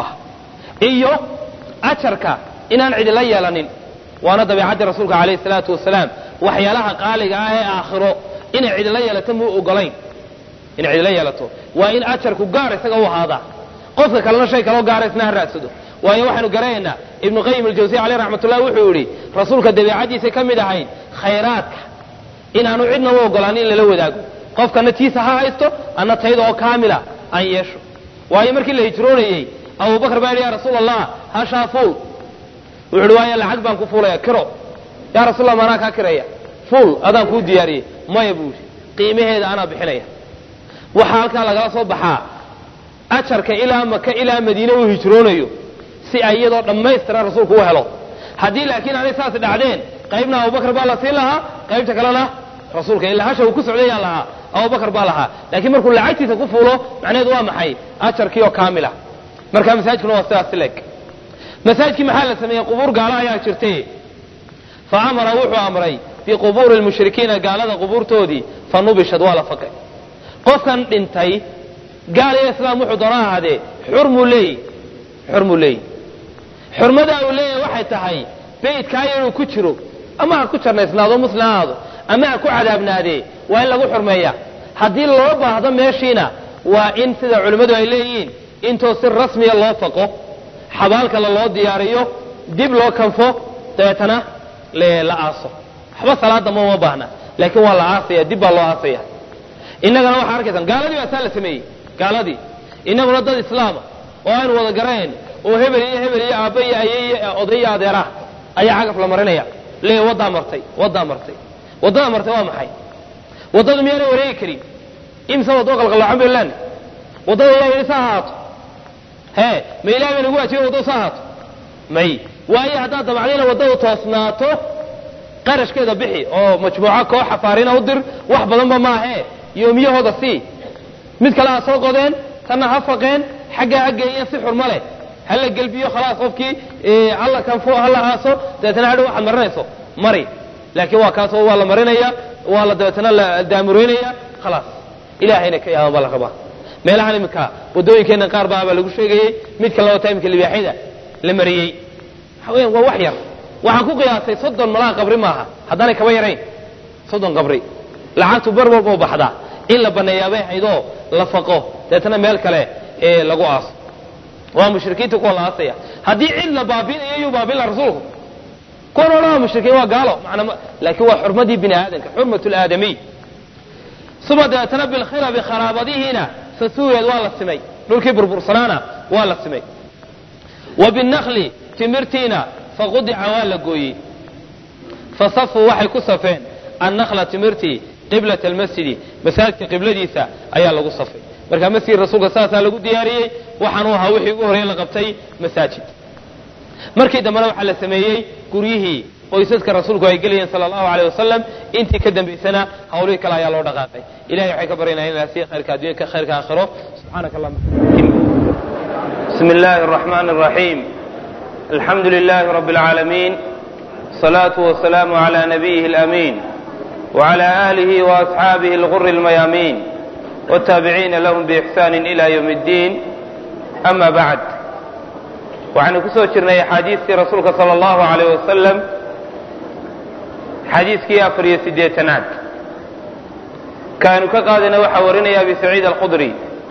iyo ajarka inaan cidila yeelanin waana dabeecaddii rasuulka calayhi salaatu wasalaam waxyaalaha qaaliga ah ee aakhiro inay cidila yeelato muu ogolayn inay cidila yeelato waa in ajarku gaar isaga u ahaadaa qofka kalena shay kaloo gaara isna ha raadsado waayo waxaanu garanaynaa ibnu qayim aljawsiy caleyh raxmatullah wuxuu yidhi rasuulka dabeecadiisay ka mid ahayd khayraadka inaanu cidna u ogolaan in lala wadaago qofkana tiisa ha haysto anna tayda oo kaamila aan yeesho waayo markii la hijroonayey abubakar baa yidhi ya rasuul allah hashaa fuul wuxu uhi waayo lacag baan ku fuulaya kiro yaa rasulallah maanaa kaa kiraya fuul adaan kuu diyaariyey maya buu yidhi qiimaheeda anaa bixinaya waxaa halkaa lagala soo baxaa ajarka ilaa maka ilaa madiine uu hijroonayo si ay iyadoo dhammaystiran rasuulku u helo haddii laakiin aanay saas dhacdeen qaybna abubakar baa la siin lahaa qaybta kalena rasuulka ilaa hasha uu ku socdayaa lahaa abubakar baa lahaa laakiin markuu lacagtiisa ku fuulo macnaheedu waa maxay ajarkii oo kaamila marka masaajidkuna waa sidaas sileg masaajidkii maxaa la sameeyey qubuur gaalo ayaa jirtay fa amara wuxuu amray biqubuuri lmushrikiina gaalada qubuurtoodii fa nubishad waa la faqay qofkan dhintay gaal iyo islaam wuxuu doona ahaadee xurmuu leeyi xurmuu leeyi xurmadaa uu leeyahay waxay tahay beydkaa inuu ku jiro ama ha ku jarnaysnaado muslim ha aado ama ha ku cadaabnaadee waa in lagu xurmeeya haddii loo baahdo meeshiina waa in sida culimmadu ay leeyihiin intoo si rasmiya loo faqo xabaalkala loo diyaariyo dib loo kanfo dabeetana la aaso waxba salaada ma uma baahna laakiin waa la aasaya dib baa loo aasaya innagana waxaa arkaysaan gaaladii baa saa la sameeyey gaaladii innaguna dad islaama oo aynu wada garayn oo hebel iyo hebel iyo aabba iyo aye iyo oday iyo adeerah ayaa cagaf la marinaya le waddaa martay waddaa martay waddada martay waa maxay waddadu miyaanay wareegi karin imse waddo qalqalloocan baynu leenahay waddada ilahay yidhi sa ahaato hee ma ilahay bay nagu waajiben waddadu sa ahaato may waayo haddaad dabacdayna waddadu toosnaato qarashkeeda bixi oo majmuuco koox xafaarina u dir wax badanba maahee yoomiyahooda sii mid kale ha soo qodeen tanna ha faqeen xaggaa ha geeyeen si xurmo leh hala gelbiyo khalaas qofkii hala kanfo hala aaso dabeetana hadhow waxaad marinayso mari laakiin waa kaasoo waa la marinaya waa la dabeetana la daamuraynaya khalaas ilaahayna ka yaaban baa la rabaa meelahan iminka waddooyinkeenna qaar baa baa lagu sheegayey mid kale wata iminka libaaxyada la mariyey waxa weyan waa wax yar waxaan ku qiyaasay soddon malaha qabri maaha haddaanay kaba yarayn soddon qabri lacagtu bar walba u baxdaa in la baneeyaabay haydoo la faqo dabeetana meel kale ee lagu aaso waa mushrikiinta kuwa la aasaya haddii cid la baabinayo yuu baabinla rasuulku kuwan odhan waa mushrikiin waa gaalo manaa laakiin waa xurmadii bini aadamka xurmat laadamiy suma dabeetana bilkhilabi kharaabadihiina sasuuyeed waa la simay dhulkii burbursanaana waa la simay wa binakli timirtiina faqudica waa la gooyey fasafuu waxay ku safeen annakla timirtii qiblat almasjidi masaajidka qibladiisa ayaa lagu safay marka masjid rasuulka saasaa lagu diyaariyey waxaanu ahaa wixii ugu horreeye la qabtay masaajid markii dambena waxaa la sameeyey guryihii qoysaska rasuulku ay gelayeen sala allahu aleyh wasalam intii ka dambaysana hawlihii kale ayaa loo dhaqaaqay ilahay waxay ka baryanaa in asiya khayrka addunyaka khayrka aakhiro subxaanaka allahuma bismi illahi araxmani araxiim alxamdu lilahi rabbi alcaalamiin الصلاة والسلام على نبيه الأمين وعلى آله وأصحابه الغر الميامين والتابعين لهم بإحسان إلى يوم الدين ama bacd waxaynu ku soo jirnay axaadiistii rasuulka sala allahu alayh wasalam xadiiskii afar iyo siddeetanaad kaanu ka qaadayna waxaa warinaya abi saciid alkhudri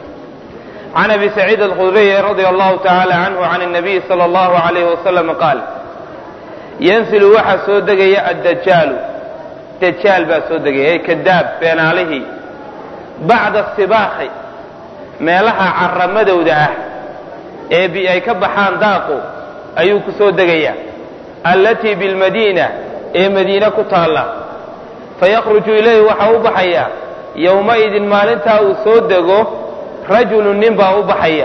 can abi saciid alkhudriy radia allahu tacaala canhu can الnabiy salى allahu alayh wasalam qaal yanzilu waxaa soo degaya addajaalu dajaal baa soo degaya ee kadaab beenaalihii bacda sibaaqi meelaha caramadowda ah ee bi ay ka baxaan daaqu ayuu ku soo degayaa allatii bilmadiina ee madiine ku taalla fayakhruju ilayhi waxaa u baxaya yowmaidin maalintaa uu soo dego rajulu nin baa u baxaya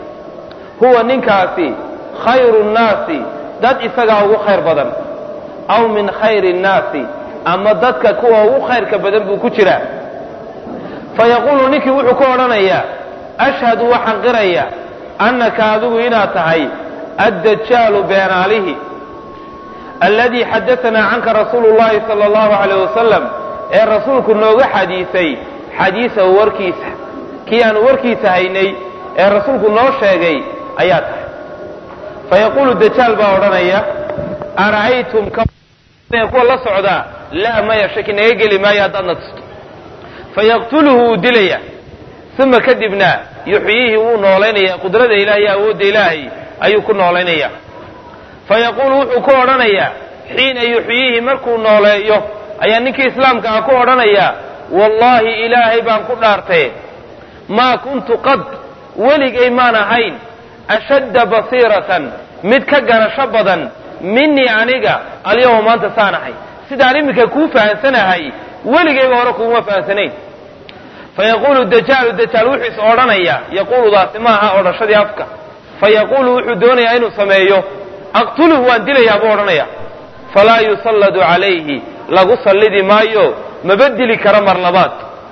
huwa ninkaasi khayru nnaasi dad isagaa ugu khayr badan aw min khayri nnaasi ama dadka kuwa ugu khayrka badan buu ku jiraa fayaquulu ninkii wuxuu ka odhanayaa ashhadu waxaan qiraya annaka adigu inaad tahay addajaalu beenaalihi alladii xadaanaa canka rasuulu llahi sala allahu alayh wasalam ee rasuulku nooga xadiisay xadiisahu warkiisa kii aanu warkiisa haynay ee rasuulku noo sheegay ayaa tahay fayaquulu dajaal baa odhanaya ara'aytum kuwa la socdaa laa maya shaki naga geli maayo haddaadna tusto fayaqtuluhu wuu dilaya uma kadibna yuxyiihi wuu noolaynaya qudrada ilaah iyo awoodda ilaahay ayuu ku noolaynaya fayaquulu wuxuu ku odhanayaa xiina yuxyiihi markuu nooleeyo ayaa ninkii islaamka ah ku odhanaya wallaahi ilaahay baan ku dhaartee maa kuntu qad weligay maan ahayn ashadda basiiratan mid ka garasho badan minii aniga alyawma maanta saan ahay sidaan iminka kuu fahansanahay weligayba hore kuuma fahansanayn fayaquulu dajaalu dajaal wuxuu is odhanaya yaquuludaasi maaha odhashadii afka fayaquulu wuxuu doonayaa inuu sameeyo aqtuluhu waan dilayaa buu odhanaya falaa yusalladu calayhi lagu sallidi maayo maba dili karo mar labaad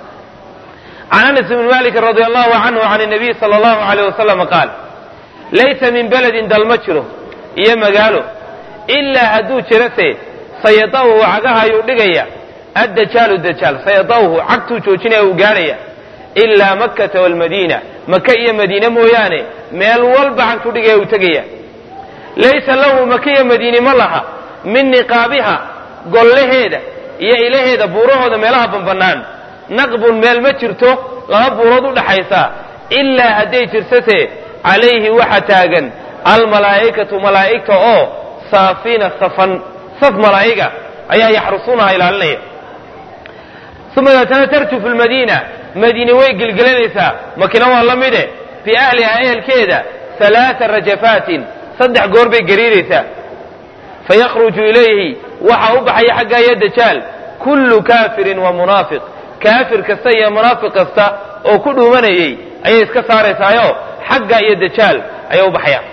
can anas bni malik radi allahu canhu can nabiy sala allahu alayh wasalam qaal laysa min beledin dal ma jiro iyo magaalo ilaa hadduu jirase sayadahu cagaha ayuu dhigaya addajaalu dajaal sayadahu cagtuu joojinaya uu gaadhaya ilaa makkata walmadiina maka iyo madiine mooyaane meel walba cagtuu dhigaya uu tegaya laysa lahu maka iyo madiine ma laha min niqaabiha gollaheeda iyo ilaheeda buurahooda meelaha banbannaan naqbun meel ma jirto laba buurood u dhaxaysa ilaa hadday jirsase calayhi waxa taagan almalaa'ikatu malaa'igta oo saafiina safan saf malaa'iga ayaa yaxrusuunaha ilaalinaya uma deetana tarjufu lmadiina madiine way gelgelanaysaa makina waa la mide fii ahlihaa ehelkeeda halaaa rajafaatin saddex goor bay gariiraysaa fayakhruju ilayhi waxaa u baxaya xagga iyo dajaal kullu kaafirin wa munaafiq kaafir kasta iyo munaafiq kasta oo ku dhuumanayay ayay iska saaraysaayo xagga iyo dajaal ayay u baxayaan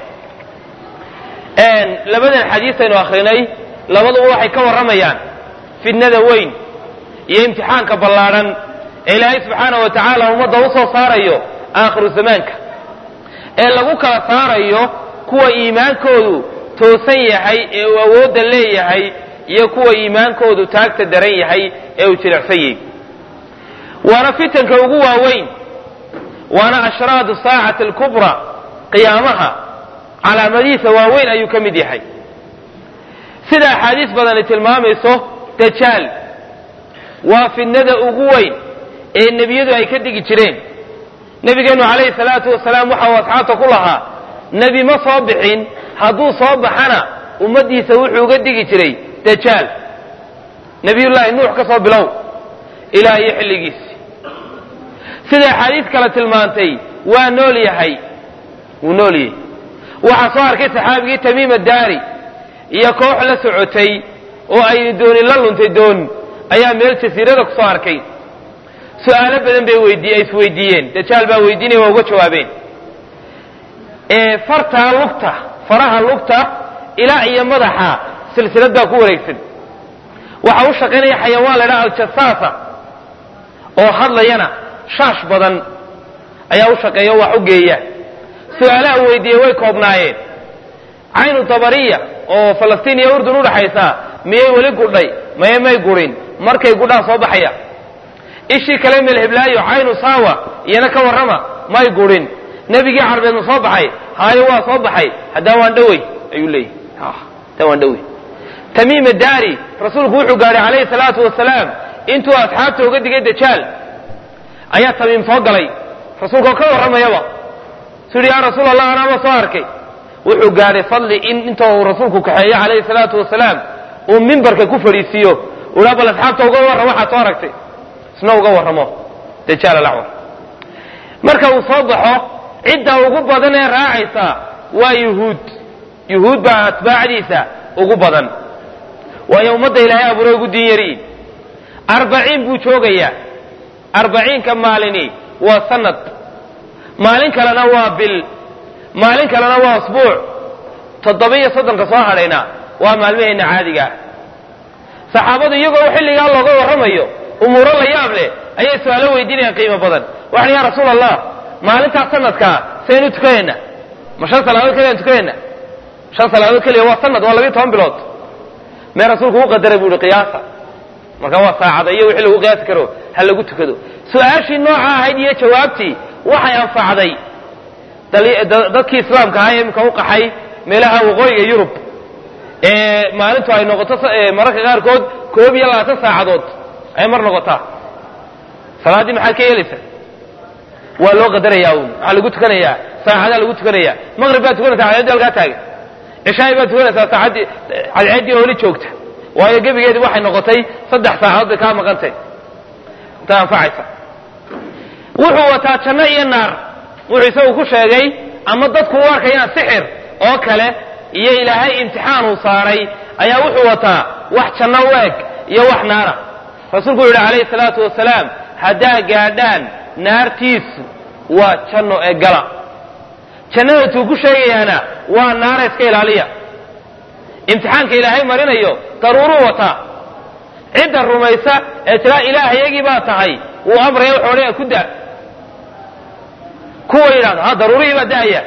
labadan xadiis aynu akrinay labaduba waxay ka warramayaan fidnada weyn iyo imtixaanka ballaadhan ee ilaahay subxaana wa tacaala ummadda u soo saarayo aakhiru zamaanka ee lagu kala saarayo kuwa iimaankoodu toosan yahay ee uu awoodda leeyahay iyo kuwa iimaankoodu taagta daran yahay ee uu jilicsan yahay waana fitanka ugu waaweyn waana ashraadu saacati alkubra qiyaamaha calaamadihiisa waaweyn ayuu ka mid yahay sida axaadiis badani tilmaamayso dajaal waa fidnada ugu weyn ee nebiyadu ay ka digi jireen nebigeennu calayhi salaatu wasalaam waxa uu asxaabta ku lahaa nebi ma soo bixin hadduu soo baxana ummaddiisa wuxuu uga digi jiray dajaal nebiyullaahi nuux ka soo bilow ilaa iyo xilligiisi sida axaadiis kale tilmaantay waa nool yahay wuu nool yahay waxaa soo arkay saxaabigii tamiima daari iyo koox la socotay oo ay dooni la luntay doon ayaa meel jasiirada ku soo arkay su-aalo badan bay weydiiy ay isweydiiyeen dajaal baa weydiinaya waa uga jawaabeen ee fartaa lugta faraha lugta ilaa iyo madaxa silsilad baa ku wareegsan waxa u shaqaynaya xayawaan la ydhaha aljasaasa oo hadlayana shaash badan ayaa u shaqeeya wax u geeya su-aalaha weydiiye way koobnaayeen caynu dabariya oo falastiin iyo urdun udhaxaysa miyay weli gudhay maye may gurin markay gudhaan soo baxaya ishii kale melheblaayo caynu saawa iyana ka warrama may gurin nebigii carbeed ma soo baxay haayo waa soo baxay haddaan waan dhowey ayuu leeyahy haddaan waan dhowey tamiima daari rasuulku wuxuu gaadhay calayhi salaatu wasalaam intuu asxaabta uga digay dajaal ayaa tamiim soo galay rasuulka oo ka warramayaba su yidhi yaa rasuul allah anaama soo arkay wuxuu gaadhay fadli in inta uu rasuulku kaxeeyo calayhi salaatu wasalaam uu mimbarka ku fadhiisiiyo uhaa bal asxaabta uga warram waxaad soo aragtay isna uga warramo dajaal alacwar marka uu soo baxo cidda ugu badan ee raacaysa waa yuhuud yuhuud baa atbaacdiisa ugu badan waayo ummadda ilaahay abuuray ugu diin yariin arbaciin buu joogayaa arbaciinka maalini waa sanad maalin kalena waa bil maalin kalena waa asbuuc toddoba-iyo soddonka soo hadhayna waa maalmaheenna caadiga ah saxaabadu iyagoo xilligaa looga warramayo umuuro la yaab leh ayay su-aalo weydiinayaan qiimo badan waxaan yaa rasuul allah maalintaas sanadkaa saynu tukanayna ma shan salaadood keliyaan tukanayna shan salaadood keliya waa sanad waa labiyo toban bilood mee rasuulku u qadaray buu ihi qiyaasa marka waa saacada iyo wixii lagu qiyaasi karo ha lagu tukado su-aashii nooca ahayd iyo jawaabtii waxay anfacday dadkii islaamka ahaa ee imika u qaxay meelaha waqooyiga yurub ee maalintu ay noqoto mararka qaarkood koob iyo labaatan saacadood ay mar noqotaa salaaddii maxaad ka yeelaysaa waa loo qadarayaa uun waxaa lagu tukanayaa saacadaa lagu tukanayaa maqrib baad tukanaysaa cadceeddii halkaa taagan cishaai baad tukanaysaa saacaddii cadceeddii oo weli joogta waayo gebigeedii waxay noqotay saddex saacadood bay kaa maqantay intay anfacaysa wuxuu wataa janno iyo naar wuxuu isagu ku sheegay ama dadku u arkayaan sixir oo kale iyo ilaahay imtixaan uu saaray ayaa wuxuu wataa wax janno u eg iyo wax naara rasuulku wuxu yidhi calayhi salaatu wasalaam haddaa gaadhaan naartiisu waa janno ee gala jannada tuu ku sheegayaana waa naara iska ilaaliya imtixaanka ilaahay marinayo daruuruu wataa cidda rumaysa ee tiraa ilaahayagii baa tahay wuu amraya wuxuu odhanaya ku da kuwa yidhahdo ha daruurihii baa da'aya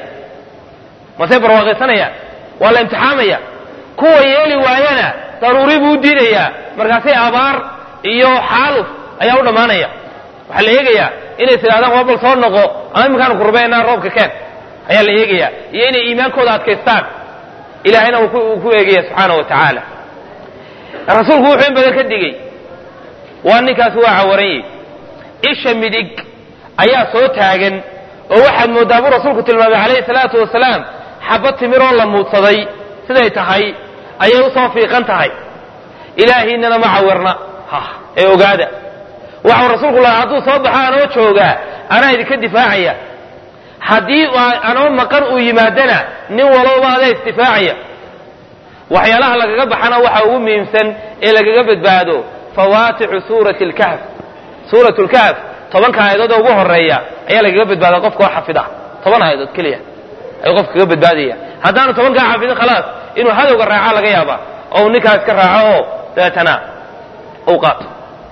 masey barwaaqaysanayaan waa la imtixaamaya kuwa yeeli waayana daruuri buu u diidayaa markaasay abaar iyo xaaluf ayaa u dhammaanaya waxaa la eegayaa inay tidhahdaan waa bal soo noqo ama iminkaanu ku rubaynaa roobka keen ayaa la eegayaa iyo inay iimaankooda adkaystaan ilaahayna uu ku eegaya subxaana wa tacaala rasuulku wuxuu in badan ka digey waa ninkaasi waa cawaranyey isha midig ayaa soo taagan oo waxaad mooddaa buu rasuulku tilmaamay calayhi salaatu wasalaam xabad timiroo la muudsaday siday tahay ayay usoo fiiqan tahay ilaahiinana ma cawirna ee ogaada waxau rasuulku lahaa hadduu soo baxo anoo joogaa anaa idinka difaacaya haddii anoo maqan uu yimaadana nin walowba adaa isdifaacaya waxyaalaha lagaga baxana waxa ugu muhiimsan ee lagaga badbaado fawaatixu suurati lkahf suurat lkahf tobanka aayadood ee ugu horeeya ayaa lagaga badbaada qofka oo xafida toban aayadood keliya ayuu qofka kaga badbaadaya haddaanu tobankaa xafidin khalaas inuu hadowga raaca laga yaaba oo uu ninkaas ka raaco oo dabeetana uu qaato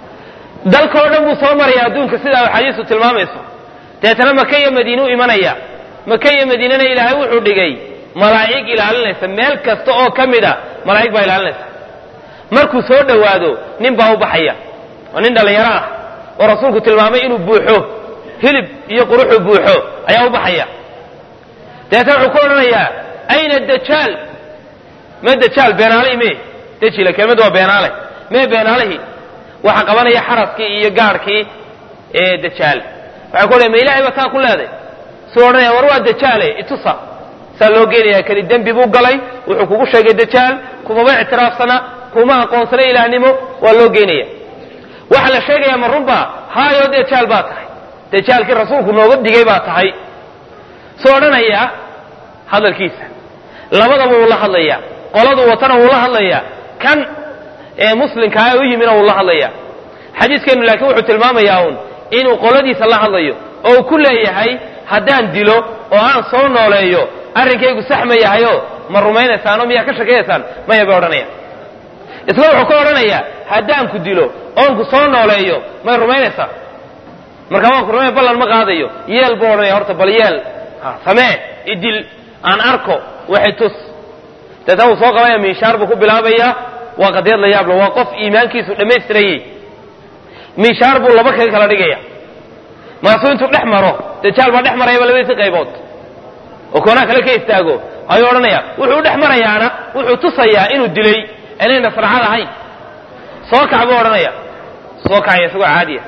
dalkao dhan buu soo maraya adduunka sidaa axaadiistu tilmaamayso dabeetana maka iyo madiine u imanaya maka iyo madiinena ilaahay wuxuu dhigay malaa'ig ilaalinaysa meel kasta oo ka mida malaa'ig baa ilaalinaysa markuu soo dhowaado nin baa u baxaya oo nin dhallinyaro ah oo rasuulku tilmaamay inuu buuxo hilib iyo quruxu buuxo ayaa u baxaya dabeetana wuxuu ku odhanayaa ayna dajaal me dajaal beenaalihii me dejila kelmadu waa beenaale mee beenaalihii waxaa qabanaya xaraskii iyo gaadhkii ee dajaal waxay ku odhaya ma ilahay ba taa ku leeday suu odhanaya war waa dajaale itusa saa loo geenaya kani dembi buu galay wuxuu kugu sheegay dajaal kumaba ictiraafsana kuma aqoonsana ilaahnimo waa loo geenaya waxaa la sheegaya ma runba haayo dajaal baa tahay dajaalkii rasuulku nooga digay baa tahay suu odhanaya hadalkiisa labadaba wuu la hadlaya qoladu watana wuu la hadlaya kan ee muslimkaa u yimina wuu la hadlaya xadiiskeenu laakiin wuxuu tilmaamayaa uun inuu qoladiisa la hadlayo oo uu ku leeyahay haddaan dilo oo aan soo nooleeyo arrinkaygu sax ma yahayo ma rumaynaysaanoo miyaa ka shakeeyaysaan maya bay odhanaya isla wuxuu ka odhanayaa haddaan ku dilo oon ku soo nooleeyo may rumaynaysaa marka waan ku rumay ballan ma qaadayo yeel buu odhanaya horta bal yeel samee idil aan arko waxay tus deetna wuu soo qabanaya miishaar buu ku bilaabaya waa qadiyad la yaabla waa qof iimaankiisu dhammaystirayey miishaar buu laba kaga kala dhigaya maasuu intuu dhex maro dajaal baa dhex marayaba labadiisi qaybood oo koonaa kale ka istaago ayuu odhanaya wuxuu u dhex marayaana wuxuu tusayaa inuu dilay inayna sarcad ahayn soo kac buu odhanaya soo kacaya isagoo caadiya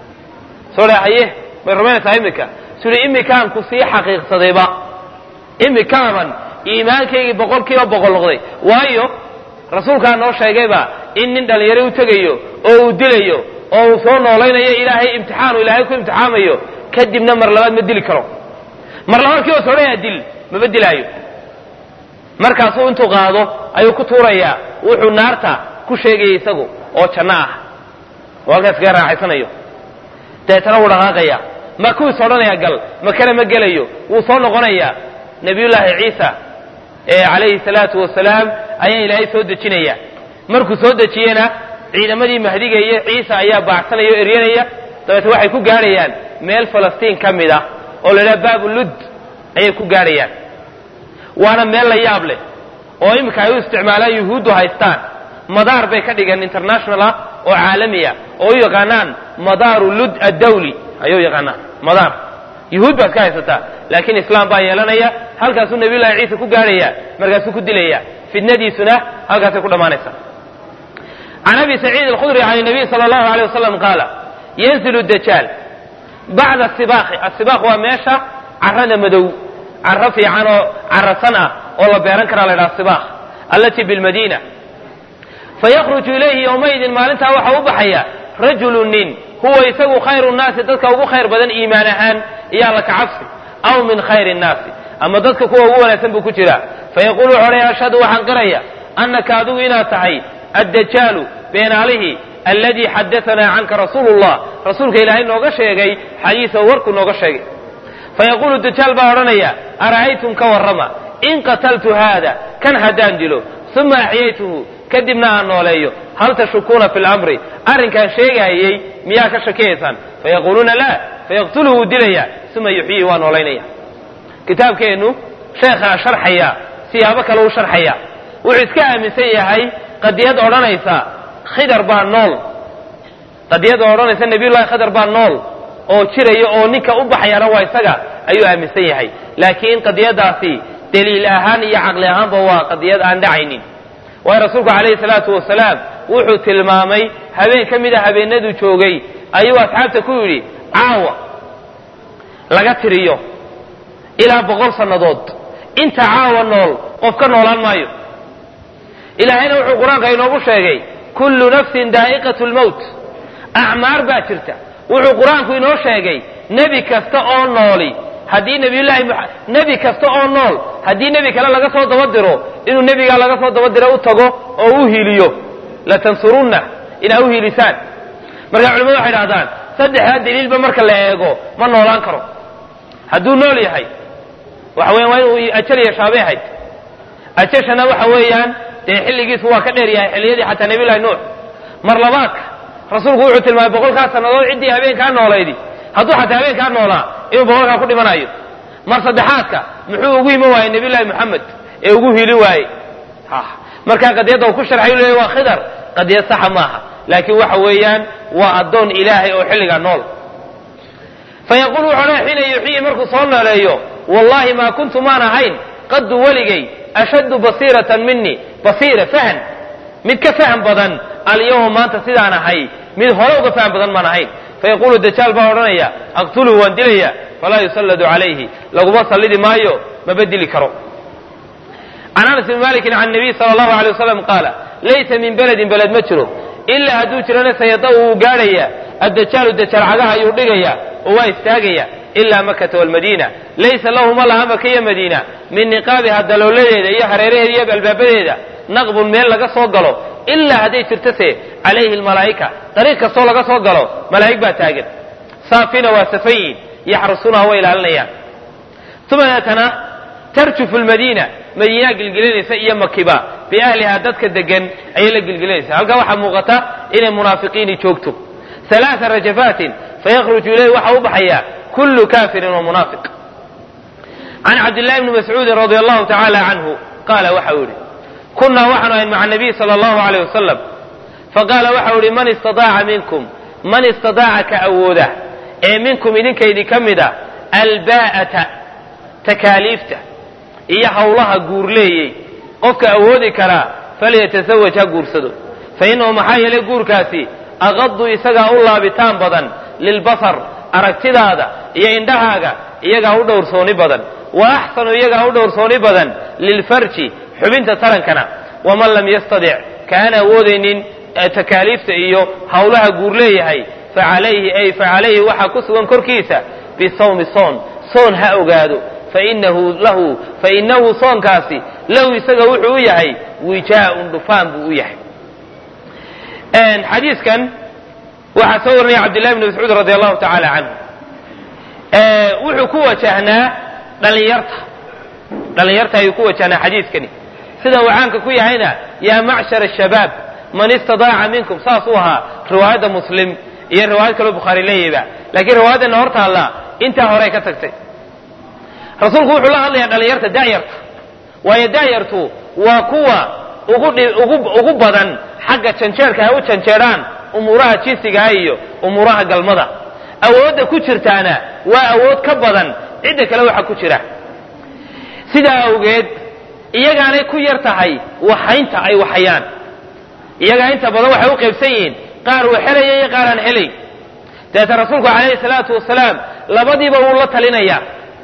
soo dha haye may rumaynaysaa imika suli imikaan ku sii xaqiiqsadayba imikaaban iimaankaygii boqol kiiba boqol noqday waayo rasuulkaa noo sheegayba in nin dhallinyaro u tegayo oo uu dilayo oo uu soo noolaynayo ilaahay imtixaanu ilaahay ku imtixaamayo kadibna mar labaad ma dili karo mar labaadkii oo sodhaya dil maba dilaayo markaasuu intuu qaado ayuu ku tuurayaa wuxuu naarta ku sheegaya isagu oo janno ah oo halkaas kaga raaxaysanayo dabeetana wuu dhaqaaqaya ma kuwiis odhanaya gal makana ma gelayo wuu soo noqonayaa nabiyullaahi ciisa ee calayhi salaatu wasalaam ayaa ilaahay soo dejinaya markuu soo dejiyena ciidamadii mahdiga iyo ciisa ayaa baacsanaya o eryanaya dabeete waxay ku gaadhayaan meel falastiin ka mid ah oo la idhaha baabu lud ayay ku gaadhayaan waana meel la yaab leh oo iminka ay u isticmaalaan yuhuuddu haystaan madaar bay ka dhigeen international ah oo caalami ah oo u yaqaanaan madaaru lud addawli ayuu yaqaanaan madaar yuhuud baad ka haysataa laakiin islaam baa yeelanaya halkaasuu nabiyullahi ciisa ku gaadhaya markaasuu ku dilaya fitnadiisuna halkaasay ku dhammaanaysa can abi saciid alkhudri can nabiy sala allahu aleyh wasalam qaala yanzilu dajaal bacda sibaaqi asibaaq waa meesha carrada madow carro fiican oo carrasan ah oo la beeran karaa la ydhaha sibaaq allatii bilmadiina fayakruju ilayhi yowmaydin maalintaa waxaa u baxaya rajulu nin huwa isagu khayru nnaasi dadka ugu khayr badan iimaan ahaan iyo alla kacabsi aw min khayri nnaasi ama dadka kuwa ugu wanaagsan buu ku jiraa fayaqulu wuxu odhaya ashhadu waxaan qiraya annaka adigu inaad tahay addajaalu beenaalihii alladii xadaanaa canka rasuulu llah rasuulka ilaahay nooga sheegay xadiisa warkuu nooga sheegay fayaqulu dajaal baa odhanaya ara'aytum ka warrama in qataltu haada kan haddaan dilo uma axyaytuhu kadibna aan nooleeyo hal tashukuuna fi lamri arrinkaan sheegaayey miyaa ka shakiyaysaan fayaquuluuna laa fayaqtuluhu wuu dilaya uma yuxyihi waa noolaynaya kitaabkeennu sheekhaa sharxaya siyaabo kale u sharxaya wuxuu iska aaminsan yahay qadiyad odhanaysa khidar baa nool qadiyad odhanaysa nabiyullahi khidar baa nool oo jiraya oo ninka u baxayana waa isaga ayuu aaminsan yahay laakiin qadiyadaasi daliil ahaan iyo caqli ahaanba waa qadiyad aan dhacaynin waayo rasuulku calayhi salaatu wasalaam wuxuu tilmaamay habeen ka mida habeenaduu joogay ayuu asxaabta ku yidhi caawa laga tiriyo ilaa boqol sannadood inta caawa nool qof ka noolaan maayo ilaahayna wuxuu qur-aanka inoogu sheegay kullu nafsin daa'iqatu lmowt acmaar baa jirta wuxuu qur-aanku inoo sheegay nebi kasta oo nooli haddii nabiyullaahi nebi kasta oo nool haddii nebi kale laga soo daba diro inuu nebigaa laga soo daba diro u tago oo u hiiliyo latansurunna inaa u hiilisaan marka culimadu waxay dhahdaan saddexdaa daliilba marka la eego ma noolaan karo hadduu nool yahay waxa weyan waa inuu ajal yeeshaabay ahayd ajashana waxa weeyaan dee xilligiisu waa ka dheer yahay xilliyadii xataa nabiyullahi nuux mar labaadka rasuulku wuxuu tilmaamay boqolkaa sannadood ciddii habeenkaa noolaydi hadduu xataa habeenkaa noolaa inuu boqolkaa ku dhimanayo mar saddexaadka muxuu ugu iman waayey nabiyullahi moxamed ee ugu hiilin waayey markaa qadiyadda uu ku sharxay u leeyahy waa khidar qadiyad saxa maaha laakiin waxa weeyaan waa addoon ilaahay oo xilligaa nool fayaqulu wuxuu odhanaya xiina yuxyihi markuu soo nooleeyo wallahi maa kuntu maan ahayn qaddu weligay ashaddu basiiratan minii basiira fahan mid ka faham badan alyawma maanta sidaan ahay mid hore uga faham badan maan ahayn fayaqulu dajaal baa odhanaya aqtuluhu waan dilaya falaa yusalladu calayhi laguma sallidi maayo maba dili karo can anas bn malikin can nabiy sala allahu alay wasalam qaala laysa min beledin beled ma jiro ilaa hadduu jirana sayada wuu gaadhaya addajaalu dajaal cagaha ayuu dhigaya oo waa istaagaya ilaa makata walmadiina laysa lahu ma laha maka iyo madiina min niqaabiha dalooladeeda iyo hareeraheeda iyo albaabadeeda naqbun meel laga soo galo ilaa hadday jirtose calayhi almalaa'ika dariiq kastoo laga soo galo malaa'ig baa taagan saafina waa safayin yaxrusunaha way ilaalinayaan uma deetana tarjufu lmadiina madiinaa gilgilinaysa iyo makiba biahlihaa dadka degan ayay la gilgilinaysa halkaa waxaa muuqata inay munaafiqiini joogto alaaa rajafaatin fayakhruju ilayhi waxa u baxaya kullu kafirin wa munaafiq can cabdillahi bni mascuudin radia allahu tacaala canhu qaala waxau yihi kunnaa waxaanu ahayn maca nabiy sala allahu aleyh wasalam faqaala waxau yihi man istadaaca minkum man istadaaca ka awooda ee minkum idinkaydii ka mid a albaa'ata takaaliifta iyo hawlaha guurleeyey qofka awoodi karaa falyatasawaj ha guursado fa innahu maxaa yeelay guurkaasi aqadu isagaa u laabitaan badan lilbasar aragtidaada iyo indhahaaga iyagaa u dhowrsooni badan wa axsanu iyagaa u dhowrsooni badan lilfarji xubinta tarankana waman lam yastadic kaaan awoodaynin takaaliifta iyo hawlaha guur leeyahay facalayhi ay facalayhi waxaa ku sugan korkiisa bisawmi soon soon ha ogaado fainahu lahu fainahu soonkaasi lahu isaga wuxuu u yahay wijaaun dhufaan buu u yahay xadiiskan waxaa soo warinaya cabdillahi bni mascuud radi allahu tacaala canhu wuxuu ku wajahnaa dhalinyarta dhalinyarta ayuu ku wajahnaa xadiiskani sida uu caanka ku yahayna yaa macshar shabaab man istadaaca minkum saas u ahaa riwaayadda muslim iyo riwaayad kaloo bukhaari leeyahayba laakiin riwaayadana hor taalla intaa horey ka tagtay rasuulku wuxuu la hadlayaa dhalinyarta da'yarta waayo da'yartu waa kuwa ugu badan xagga janjeerka ay u janjeedhaan umuuraha jinsigaa iyo umuuraha galmada awoodda ku jirtaana waa awood ka badan cidda kale waxa ku jira sidaa awgeed iyagaanay ku yar tahay waxaynta ay waxayaan iyagaa inta badan waxay u qaybsan yihiin qaar uu xelaya iyo qaar aan helay dabeeta rasuulku calayhi salaatu wasalaam labadiiba wuu la talinayaa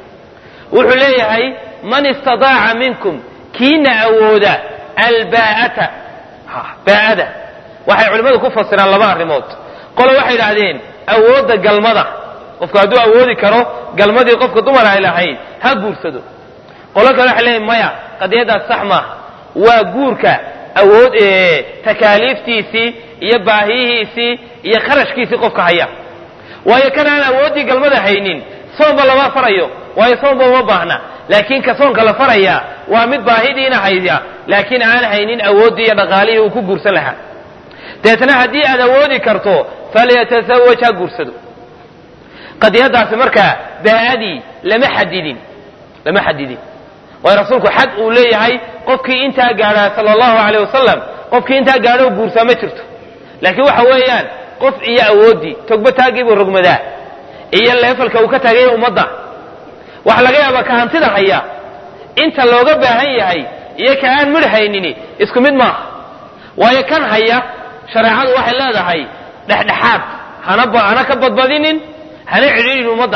wuxuu leeyahay man istadaaca minkum kiina awooda albaa'ata baa'ada waxay culimmadu ku fasiraan laba arrimood qole waxay idhaahdeen awoodda galmada qofku hadduu awoodi karo galmadii qofka dumar ay lahayd ha guursado qolo kale waxay leeyihin maya qadiyaddaas sax maaha waa guurka awood takaaliiftiisii iyo baahiyihiisii iyo kharashkiisii qofka haya waayo kan aan awooddii galmada haynin soonba lama farayo waayo soonba uma baahna laakiin ka soonka la faraya waa mid baahidiina haya laakiin aan haynin awooddii iyo dhaqaalihii uu ku guursan lahaa deetna haddii aad awoodi karto falyatasawaj ha guursado qadiyadaasi markaa baa'adii lama xadidin lama xadidin waayo rasuulku xad uu leeyahay qofkii intaa gaadhaa sala allahu aleyh wasalam qofkii intaa gaadho guursaa ma jirto laakiin waxa weeyaan qof iyo awooddii togba taagiibuu rogmadaa iyo leefalka uu ka taagaya ummadda waxa laga yaabaa ka hantida haya inta looga baahan yahay iyo ka aan midh haynini isku mid maaha waayo kan haya shareecadu waxay leedahay dhexdhexaad hana hana ka badbadinin hana cidhiidhin ummadda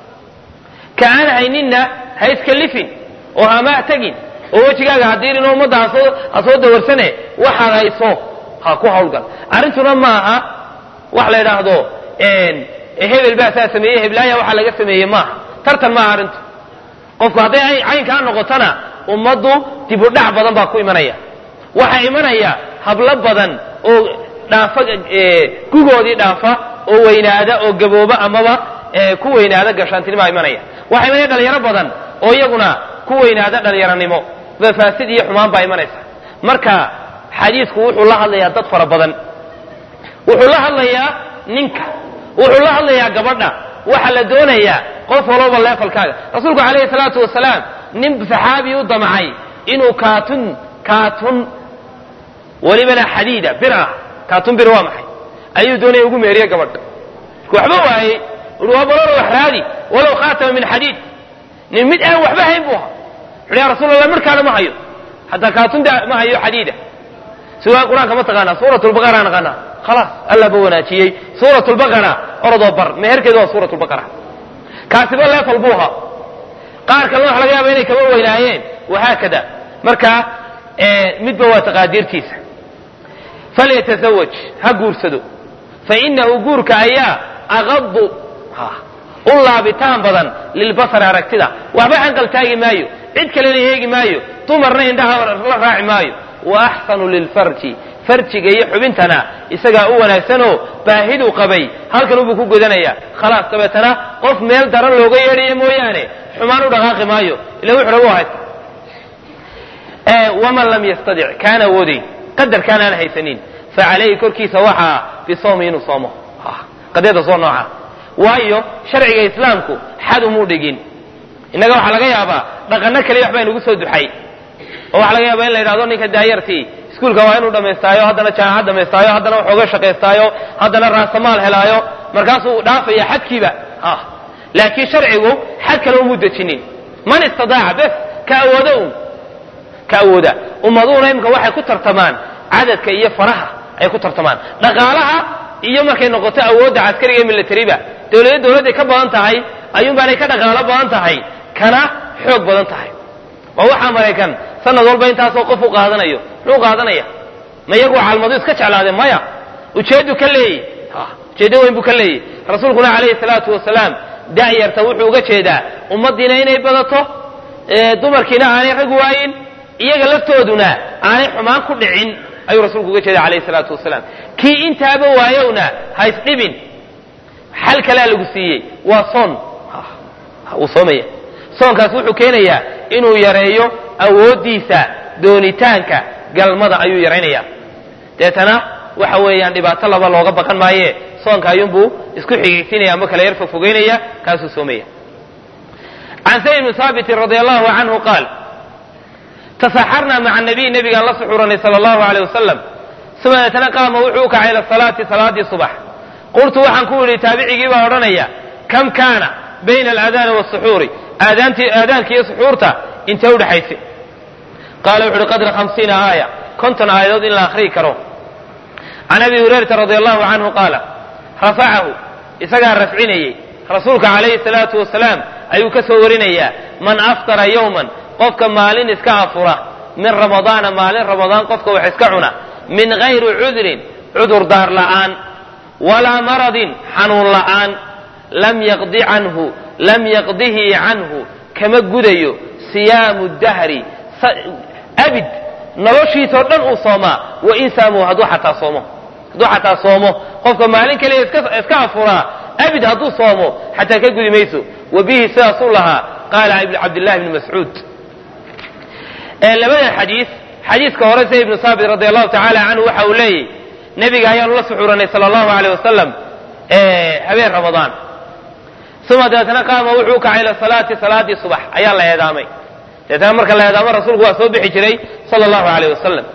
ka aan hayninna ha iskalifin oo hama tegin oo wejigaaga hadiirin oo ummadda hasoo ha soo dawarsane waxaad hayso ha ku hawlgal arrintuna maaha wax la yidhaahdo hebel baa saa sameeyey heblaaya waxaa laga sameeyey maaha tartan maaha arrintu qofku hadday caynkaa noqotona ummaddu dibudhac badan baa ku imanaya waxaa imanaya hablo badan oo dhaafa gugoodii dhaafa oo weynaada oo gabooba amaba ku weynaada gashaantinimaa imanaya waxaa imanaya dhalinyaro badan oo iyaguna ku weynaada dhalinyaronimo faasid iyo xumaan baa imanaysa marka xadiisku wuxuu la hadlayaa dad fara badan wuxuu la hadlayaa ninka wuxuu la hadlayaa gabadha waxaa la doonayaa qof walooba leefalkaaga rasuulku calayhi salaatu wasalaam nin saxaabi u damcay inuu kaatun kaatun welibana xadiida bir ah kaatun bir waa maxay ayuu doonaya ugu meeriye gabadha marku waxba waayey ui waa balolo wax raadi walow khaatama min xadiid nin mid aan waxba hayn buu ahaa wuxu ya rasul allah midhkaana ma hayo hataa kaatunda ma hayo xadiida siwaa qur-aanka ma taqaanaa suurat lbaqara naqaanaa khalaas allah ba wanaajiyey suurat lbaqara orodoo bar meherkeedu waa suurat lbaqara kaasiba leefal buu ahaa qaar kalena waxa laga yaaba inay kaba weynaayeen wahaakada marka midba waa taqaadiirtiisa falyatazawaj ha guursado fainahu guurka ayaa aqadu u laabitaan badan lilbasari aragtida waxba hanqal taagi maayo cid kalena heegi maayo dumarna indhaha la raaci maayo wa axsanu lilfarji farjiga iyo xubintana isagaa u wanaagsanoo baahiduu qabay halkan ubuu ku godanaya khalaas dabeetana qof meel daran looga yeedhayo mooyaane xumaan u dhaqaaqi maayo ila wuxu raba haysta waman lam yastadic kaan awoodayn qadarkaan aan haysanin fa calayhi korkiisa waxaa bisawmi inuu soomo qadiyada soo nooca waayo sharciga islaamku xad umuu dhigin innaga waxaa laga yaabaa dhaqanno kaliya waxbaa inugu soo duxay oo waxaa laga yaabaa in la yidhahdo ninka daayartii iskuulka waa inuu dhammaystaayo haddana jaamacad dhammaystaayo haddana waxooga shaqaystaayo haddana raasamaal helaayo markaasuu dhaafaya xadkiiba laakiin sharcigu xad kale umuu dejinin man istadaaca bes ka awooda un ka awooda ummaduhuna imika waxay ku tartamaan cadadka iyo faraha ay ku tartamaan dhaqaalaha iyo markay noqoto awoodda caskariga iyo militariba dowlada dowladday ka badan tahay ayuunbaanay ka dhaqaalo badan tahay kana xoog badan tahay waa waxaa maraykan sanad walba intaasoo qof u qaadanayo muxuu qaadanaya ma iyagu calmadu iska jeclaadeen maya ujeedu ka leeyey ujeeddo weyn buu ka leeyey rasuulkuna calayhi salaatu wasalaam da'yarta wuxuu uga jeedaa ummaddiina inay badato dumarkiina aanay rag waayin iyaga laftooduna aanay xumaan ku dhicin ayuu rasuulku uga jeeda calayhi salaatu wasalaam kii intaaba waayowna ha isdhibin xal kalea lagu siiyey waa soon wuu soomaya soonkaas wuxuu keenayaa inuu yareeyo awooddiisa doonitaanka galmada ayuu yaraynaya deetana waxa weeyaan dhibaato laba looga baqan maaye soonka ayuunbuu isku xigaysiinaya ama kala yar fogfogeynaya kaasuu soomaya can sayd bni haabitin radi allahu canhu qaal tasaxarnaa maca nabiy nabigaan la suxuranay sala allahu aleyh wasalam uma deetana qaama wuxuu u kacay ila salaati salaadii subax qultu waxaan ku yidhi taabicigii baa odhanaya kam kaana bayna alaadaani wasuxuuri aadaanka iyo suxuurta intee udhexaysay qaala wuxu uhi qadra hamsiina aaya konton aayadood in la akhriyi karo can abi hurayrata radi allahu canhu qaala rafacahu isagaa rafcinayey rasuulka calayhi salaatu wasalaam ayuu ka soo warinayaa man aftara yowman qofka maalin iska afura min ramadaana maalin ramadaan qofka wax iska cuna min gayri cudrin cudur daar la'aan walaa maradin xanuun la'aan lam yaqdi canhu lam yaqdihi canhu kama gudayo siyaamu dahri abid noloshiisoo dhan uu soomaa wain saamuu hadduu xataa soomo hadduu xataa soomo qofka maalin kaliya iska afuraa abid hadduu soomo xataa ka gudi mayso wa bihi sidaasuu lahaa qaala cabdillahi bni mascuud labadan xadiis xadiiska hore say ibnu saabit radi allahu tacaala canhu waxa uu leeyahy nebiga ayaanu la suxuranay sala allahu aleyh wasalam habeen ramadaan uma dabeetana qaama wuxuu u kacay ila salaati salaadii subax ayaa la eedaamay dabeetana marka la eedaamo rasuulku waa soo bixi jiray sala allahu aleyh wasalam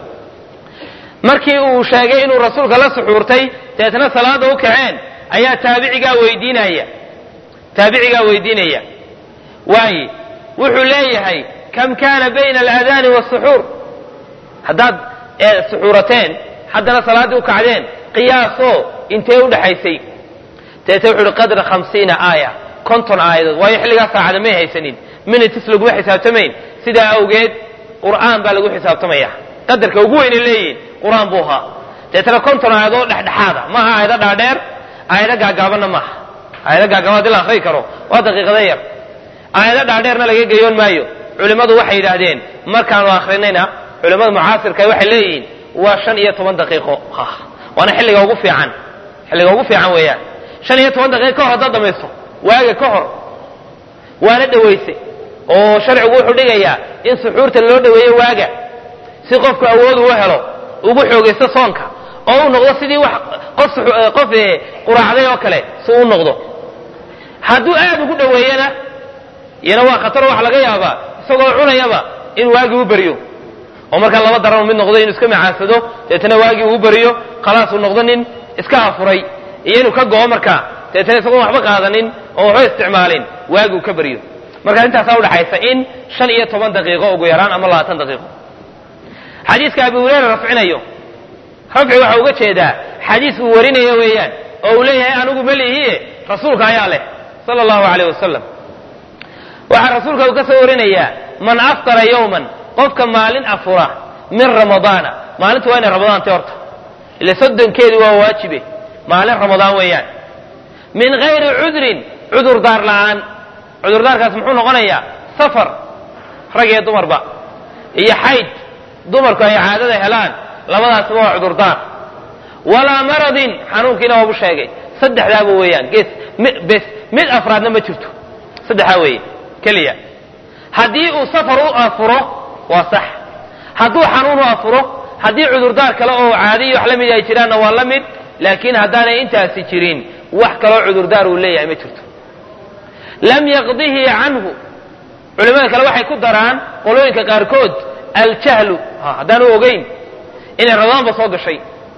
markii uu sheegay inuu rasuulka la suxuurtay dabeetana salaada u kaceen ayaa taabicigaa weydiinaya taabicigaa weydiinaya waaye wuxuu leeyahay kam kaana bayna alaadaani wasuxuur haddaad suxuurateen haddana salaaddii u kacdeen qiyaasoo intee u dhexaysay dabeete wuxu uhi qadra hamsiina aaya konton aayadood waayo xilligaas saacada may haysanin minitis laguma xisaabtamayn sidaa awgeed qur'aan baa lagu xisaabtamaya qadarka ugu weynay leeyihin qur-aan buu ahaa dabeetana konton aayadood dhexdhexaada maaha aayado dhaadheer aayado gaagaabanna maaha aayado gaagaaban hadii la akriyi karo waa daqiiqada yar aayado dhaadheerna laga geyoon maayo culimmadu waxay yidhaahdeen markaanu akrinayna culimmada mucaasirka waxay leeyihiin waa shan iyo toban daqiiqo waana xilliga ugu fiican xilliga ugu fiican weeyaan shan iyo toban daqiiqo ka hor haddaad dhamaysto waaga ka hor waana dhawayse oo sharcigu wuxuu dhigayaa in suxuurta loo dhaweeyo waaga si qofku awood uu helo ugu xoogaysto soonka oo u noqdo sidii wax qof qof quraacday oo kale si u noqdo hadduu aad ugu dhaweeyana iyana waa khataro waxa laga yaabaa isagoo cunayaba in waagii u beriyo oo markaa laba daran mid noqdo inuu iska macaansado deetana waagii uu beriyo khalaas uu noqdo nin iska afuray iyo inuu ka go'o markaa deetana isagoon waxba qaadanin oo waxba isticmaalin waagii uu ka beriyo markaa intaasaa udhaxaysa in shan iyo toban daqiiqo ugu yaraan ama labaatan daqiiqo xadiiska abi hureyra rafcinayo rafci waxa uga jeedaa xadiis uu warinayo weeyaan oo uu leeyahay anigu melihiie rasuulka ayaa leh sala allahu aleyh wasalam waxaa rasuulka uu ka soo warinayaa man aftara yowman qofka maalin afura min ramadaana maalintu waa inay ramadaantay horta ila soddonkeedu waa waajibe maalin ramadaan weeyaan min gayri cudrin cudurdaar la'aan cudurdaarkaas muxuu noqonayaa safar rag iyo dumarba iyo xayd dumarku ay caadada helaan labadaasba waa cudurdaar walaa maradin xanuunkiina waabu sheegay saddexdaaba weeyaan gees bes mid afraadna ma jirto saddexdaa weeye keliya haddii uu safar u afuro waa sax hadduu xanuun u afuro haddii cudurdaar kale oo caadiyo wax la mid ay jiraanna waa la mid laakiin haddaanay intaasi jirin wax kaloo cudurdaar uu leeyahay ma jirto lam yaqdihi canhu culimada kale waxay ku daraan qolooyinka qaarkood aljahlu haddaanu ogeyn inay ramadaanba soo gashay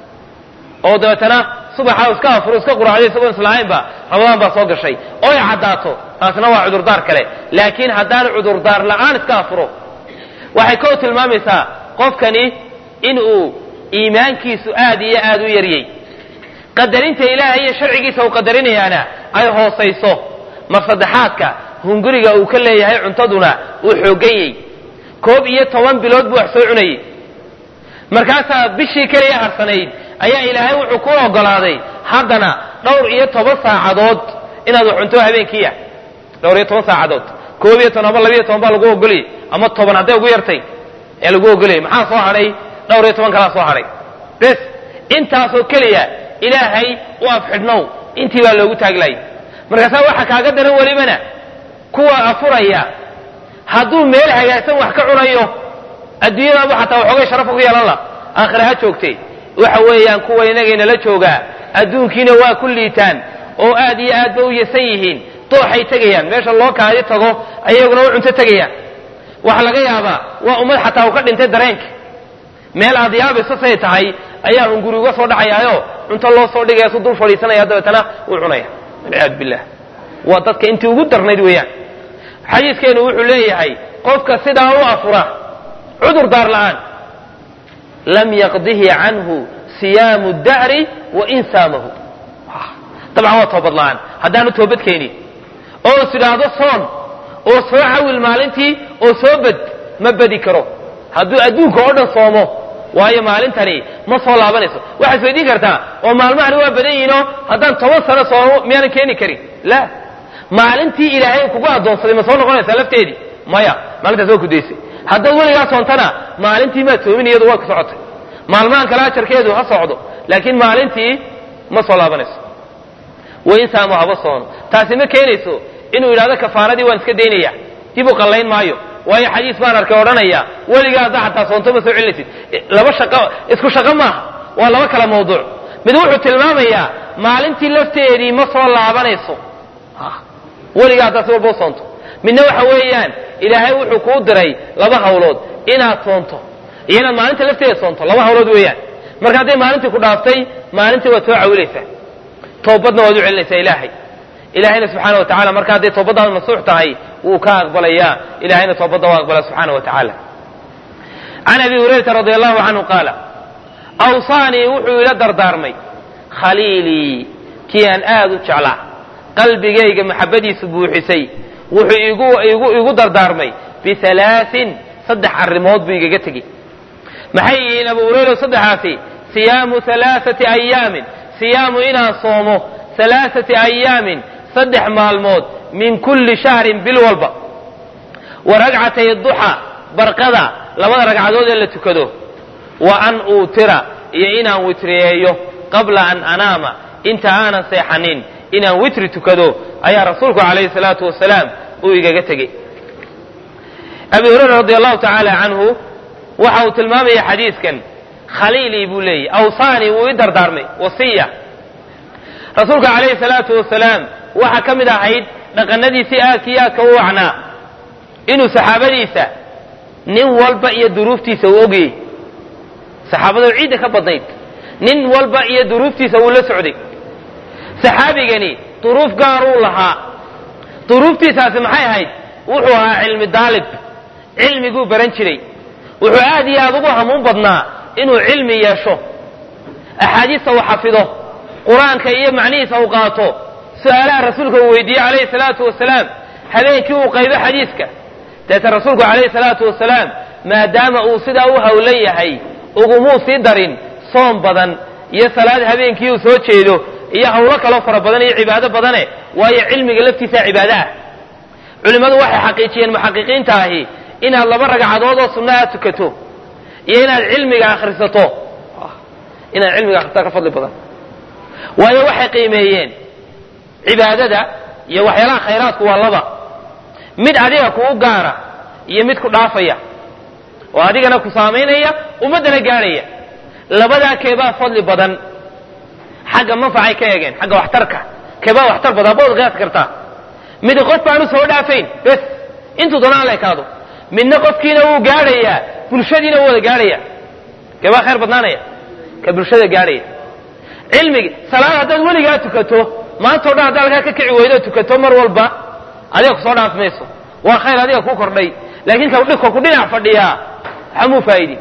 oo dabeetana subaxa iska afuro iska quraacday isagoo islaahaynba ramadaan baa soo gashay oo ay caddaato taasna waa cudurdaar kale laakiin haddaanu cudurdaar la'aan iska afuro waxay koo tilmaamaysaa qofkani inuu iimaankiisu aad iyo aad u yaryay qadarinta ilaahay iyo sharcigiisa uu qadarinayaana ay hoosayso mar saddexaadka hunguriga uu ka leeyahay cuntaduna uu xooganyey koob iyo toban bilood buu wax soo cunayey markaasaa bishii keliya harsanayd ayaa ilaahay wuxuu ku ogolaaday haddana dhowr iyo toban saacadood inaad wax cunto habeenkiiya dhowr iyo toban saacadood koob iyo toban ama labiiyo toban baa lagu ogolayay ama toban hadday ugu yartay ee lagu ogolayay maxaa soo hadhay dhowr iyo toban kalaa soo hadhay bes intaasoo keliya ilaahay u afxidhnow intii baa loogu taaglayay markaasaa waxa kaaga daran welibana kuwa afuraya hadduu meel hagaagsan wax ka cunayo adduunyadaaba xataa waxoogay sharafa ku yeelan la aakhira ha joogtay waxa weeyaan kuwa inagaynala joogaa adduunkiina waa ku liitaan oo aad iyo aad ba u yasan yihiin dooxay tegayaan meesha loo kaadi tago ayaguna u cunto tegayaan waxa laga yaabaa waa ummad xataa uu ka dhintay dareenka meel aad yaabayso say tahay ayaa hunguri uga soo dhacayaayo cunto loo soo dhigaya su dul fadhiisanaya dabeetana uu cunaya walciyaadu billah waa dadka intii ugu darnayd weeyaan xadiiskeenu wuxuu leeyahay qofka sidaa u afura cudur daar la'aan lam yaqdihi canhu siyaamu dahri wain saamahu dabcan waa toobad la'aan haddaanu toobad keenin oo is idhaahdo soon oo soo cawil maalintii oo soo bed ma bedi karo hadduu adduunka oo dhan soomo waayo maalintani ma soo laabanayso waxaad isweydiin kartaa oo maalmahani waa badan yihiinoo haddaan toban sano soomo miyaanan keeni karin la maalintii ilaahay kugu addoonsaday ma soo noqonaysaa lafteedii maya maalintaas waa ku daysay haddaad weligaa soontana maalintii maad soomin iyadu waa ku socotay maalmahan kale ajarkeedu ha socdo laakiin maalintii ma soo laabanayso wain saamo haba soono taasi ma keenayso inuu yidhahdo kafaaradii waan iska daynaya dib u qallayn maayo waayo xadiis baan arkay odhanaya weligaa haddaa xataa soonto ma soo celinaysid laba shaqo isku shaqo maaha waa laba kala mawduuc mid wuxuu tilmaamayaa maalintii lafteedii ma soo laabanayso weligaa haddaa si walba u soonto midna waxa weeyaan ilaahay wuxuu kuu diray laba hawlood inaad soonto iyo inaad maalinta lafteeda soonto laba hawlood weeyaan marka hadday maalintii ku dhaaftay maalintii waad soo cawilaysaa toobadna waad u celinaysaa ilaahay ilaahayna subxaana wa tacala marka hadday toobaddaada masuux tahay wuu ka aqbalayaa ilahayna toobadda waa aqbala subxaana wa tacaala can abi hurayrata radi allahu canhu qaala awsaanii wuxuu ila dardaarmay khaliilii kii aan aad u jeclaa qalbigayga maxabadiisu buuxisay wuxuu igu igu igu dardaarmay bihalaain saddex arrimood buu igaga tegey maxay yihiin abu hurayra saddexaasi siyaamu halaaثati ayaamin siyaamu inaan soomo halaaثati ayaamin saddex maalmood min kulli shahrin bil walba wa ragcatay duxa barqada labada ragcadood ee la tukado wa an uutira iyo inaan witriyeeyo qabla an anaama inta aanan seexanin inaan witri tukado ayaa rasuulku calayhi salaatu wasalaam uu igaga tegey abi hurayra radi allahu tacaala canhu waxa uu tilmaamaya xadiiskan khaliilii buu leeyahy awsaanii wuu i dardaarmay wasiya rasuulka calayhi salaatu wasalaam waxaa ka mid ahayd dhaqanadiisii aadka iyo aadka u wacnaa inuu saxaabadiisa nin walba iyo duruuftiisa uu ogayey saxaabadu ciidda ka badnayd nin walba iyo duruuftiisa wuu la socday saxaabigani duruuf gaaruu lahaa duruuftiisaasi maxay ahayd wuxuu ahaa cilmi daalib cilmiguu baran jiray wuxuu aad iyo aad ugu hamuun badnaa inuu cilmi yeesho axaadiista uu xafido qur-aanka iyo macnihiisa uu qaato su-aalaha rasuulka uu weydiiyey calayhi salaatu wasalaam habeenkii uu qaybo xadiiska deeta rasuulku calayhi salaatu wasalaam maadaama uu sidaa u howlan yahay ugumuu sii darin soom badan iyo salaad habeenkii uu soo jeedo iyo hawlo kaloo fara badan iyo cibaado badane waayo cilmiga laftiisaa cibaado ah culimmadu waxay xaqiijiyeen muxaqiqiinta ahi inaad laba ragcadood oo sunna aad tukato iyo inaad cilmiga akhrisato inaad cilmiga akhrisato ka fadli badan waayo waxay qiimeeyeen cibaadada iyo waxyaalaha khayraadku waa laba mid adiga kuu gaara iyo mid ku dhaafaya oo adigana ku saamaynaya ummaddana gaadhaya labadaa keebaa fadli badan xagga manfacay ka eegeen xagga waxtarka keebaa waxtar badan bood qiyaas kartaa mid qof baanu soo dhaafayn bes intuu doonaan la ekaado midna qofkiina wuu gaadhayaa bulshadiina wuu wada gaadhaya keebaa khayr badnaanaya ka bulshada gaadhaya cilmigi salaad haddaad weligaa tukato maantao dhan haddaad halkaa ka kici weydo tukato mar walba adiga kusoo dhaaf mayso waa khayr adiga ku kordhay laakiin ka ku dhinac fadhiyaa waxamuu faa'idi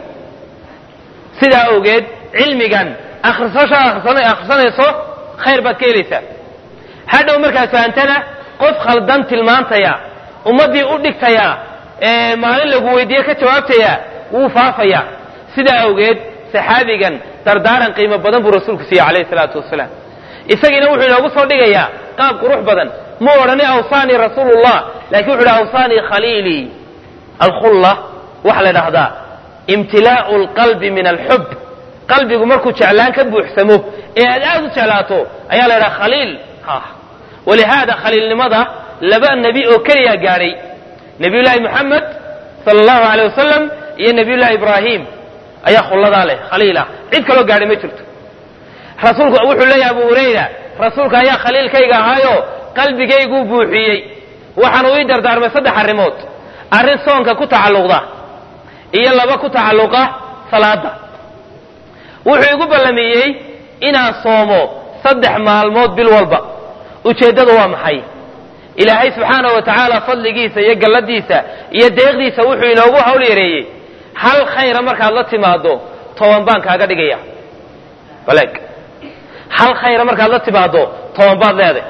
sidaa awgeed cilmigan akhrisashaa akhrisanayso khayr baad ka helaysaa hadhow markaad fahantana qof khaldan tilmaantaya ummaddii u dhigtaya ee maalin lagu weydiiye ka jawaabtaya wuu faafaya sidaa awgeed saxaabigan dardaaran qiimo badan buu rasuulku siiyey calayhi salaatu wasalaam isagiina wuxuu inoogu soo dhigayaa qaab qurux badan ma odhani awsaanii rasuulullah laakiin wuxu uhi awsaanii khaliilii alkhulla waxaa la dhahdaa imtilaa'u alqalbi min alxub qalbigu markuu jeclaan ka buuxsamo ee aad aad u jeclaato ayaa la ydhaha khaliil walihaada khaliilnimada laba nebi oo keliyaa gaadhay nebiyullaahi moxamed sala allahu aleyh wasalam iyo nebiyullahi ibraahim ayaa khulladaa leh khaliilah cid kaloo gaadhay ma jirto rasuulku wuxuu leeyahay abu hurayra rasuulka ayaa khaliilkayga ahaayo qalbigayguu buuxiyey waxaan uu ii dardaarmay saddex arrimood arrin soonka ku tacalluqda iyo laba ku tacalluqa salaada wuxuu igu ballamiyey inaan soomo saddex maalmood bil walba ujeeddadu waa maxay ilaahay subxaanahu wa tacaala fadligiisa iyo galladiisa iyo deeqdiisa wuxuu inoogu hawl yareeyey hal khayra markaad la timaado toban baan kaaga dhigaya baleeg hal khayra markaad la timaado toban baad leeday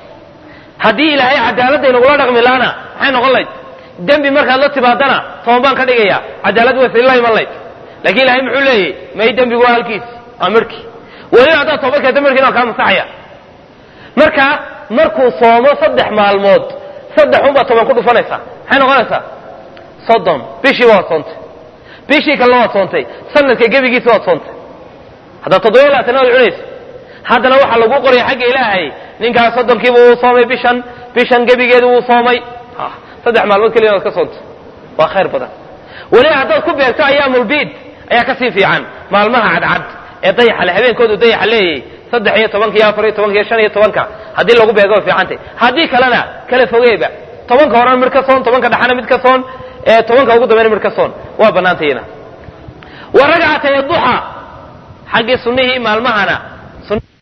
haddii ilaahay cadaaladda inagula dhaqmi laana maxay noqon layd dembi markaad la timaadana toban baan ka dhigaya cadaalad way sila iman layd lakin ilahay muxuu leeyahy may dembigu waa halkiis waa midhkii weliba haddaad toobad keenta midhkiina waa kaa masaxaya marka markuu soomo saddex maalmood saddex unbaad toban ku dhufanaysaa maxay noqonaysaa soddon bishiiba waad soontay bishii kalena waad soontay sanadka gebigiisa waad soontay haddaad toddoba labaatan waad cunaysa haddana waxaa lagu qoraya xagga ilaahay ninkaas soddonkiiba wuu soomay bishan bishan gebigeedu wuu soomay saddex maalmood keliya waad ka soontay waa khayr badan weliba haddaad ku beegto ayaamulbiid ayaa kasii fiican maalmaha cadcad ee dayaxa le habeenkoodu dayaxa leeyahy saddex iyo tobanka iyo afar iyo tobanka iyo shan iyo tobanka haddii lagu beego way fiicantay haddii kalena kala fogeeba tobanka horena mid ka soon tobanka dhexana mid ka soon ee tobanka ugu dambeyna mid ka soon waa bannaantayna wa ragcatay duxa xaggii sunnihii maalmahana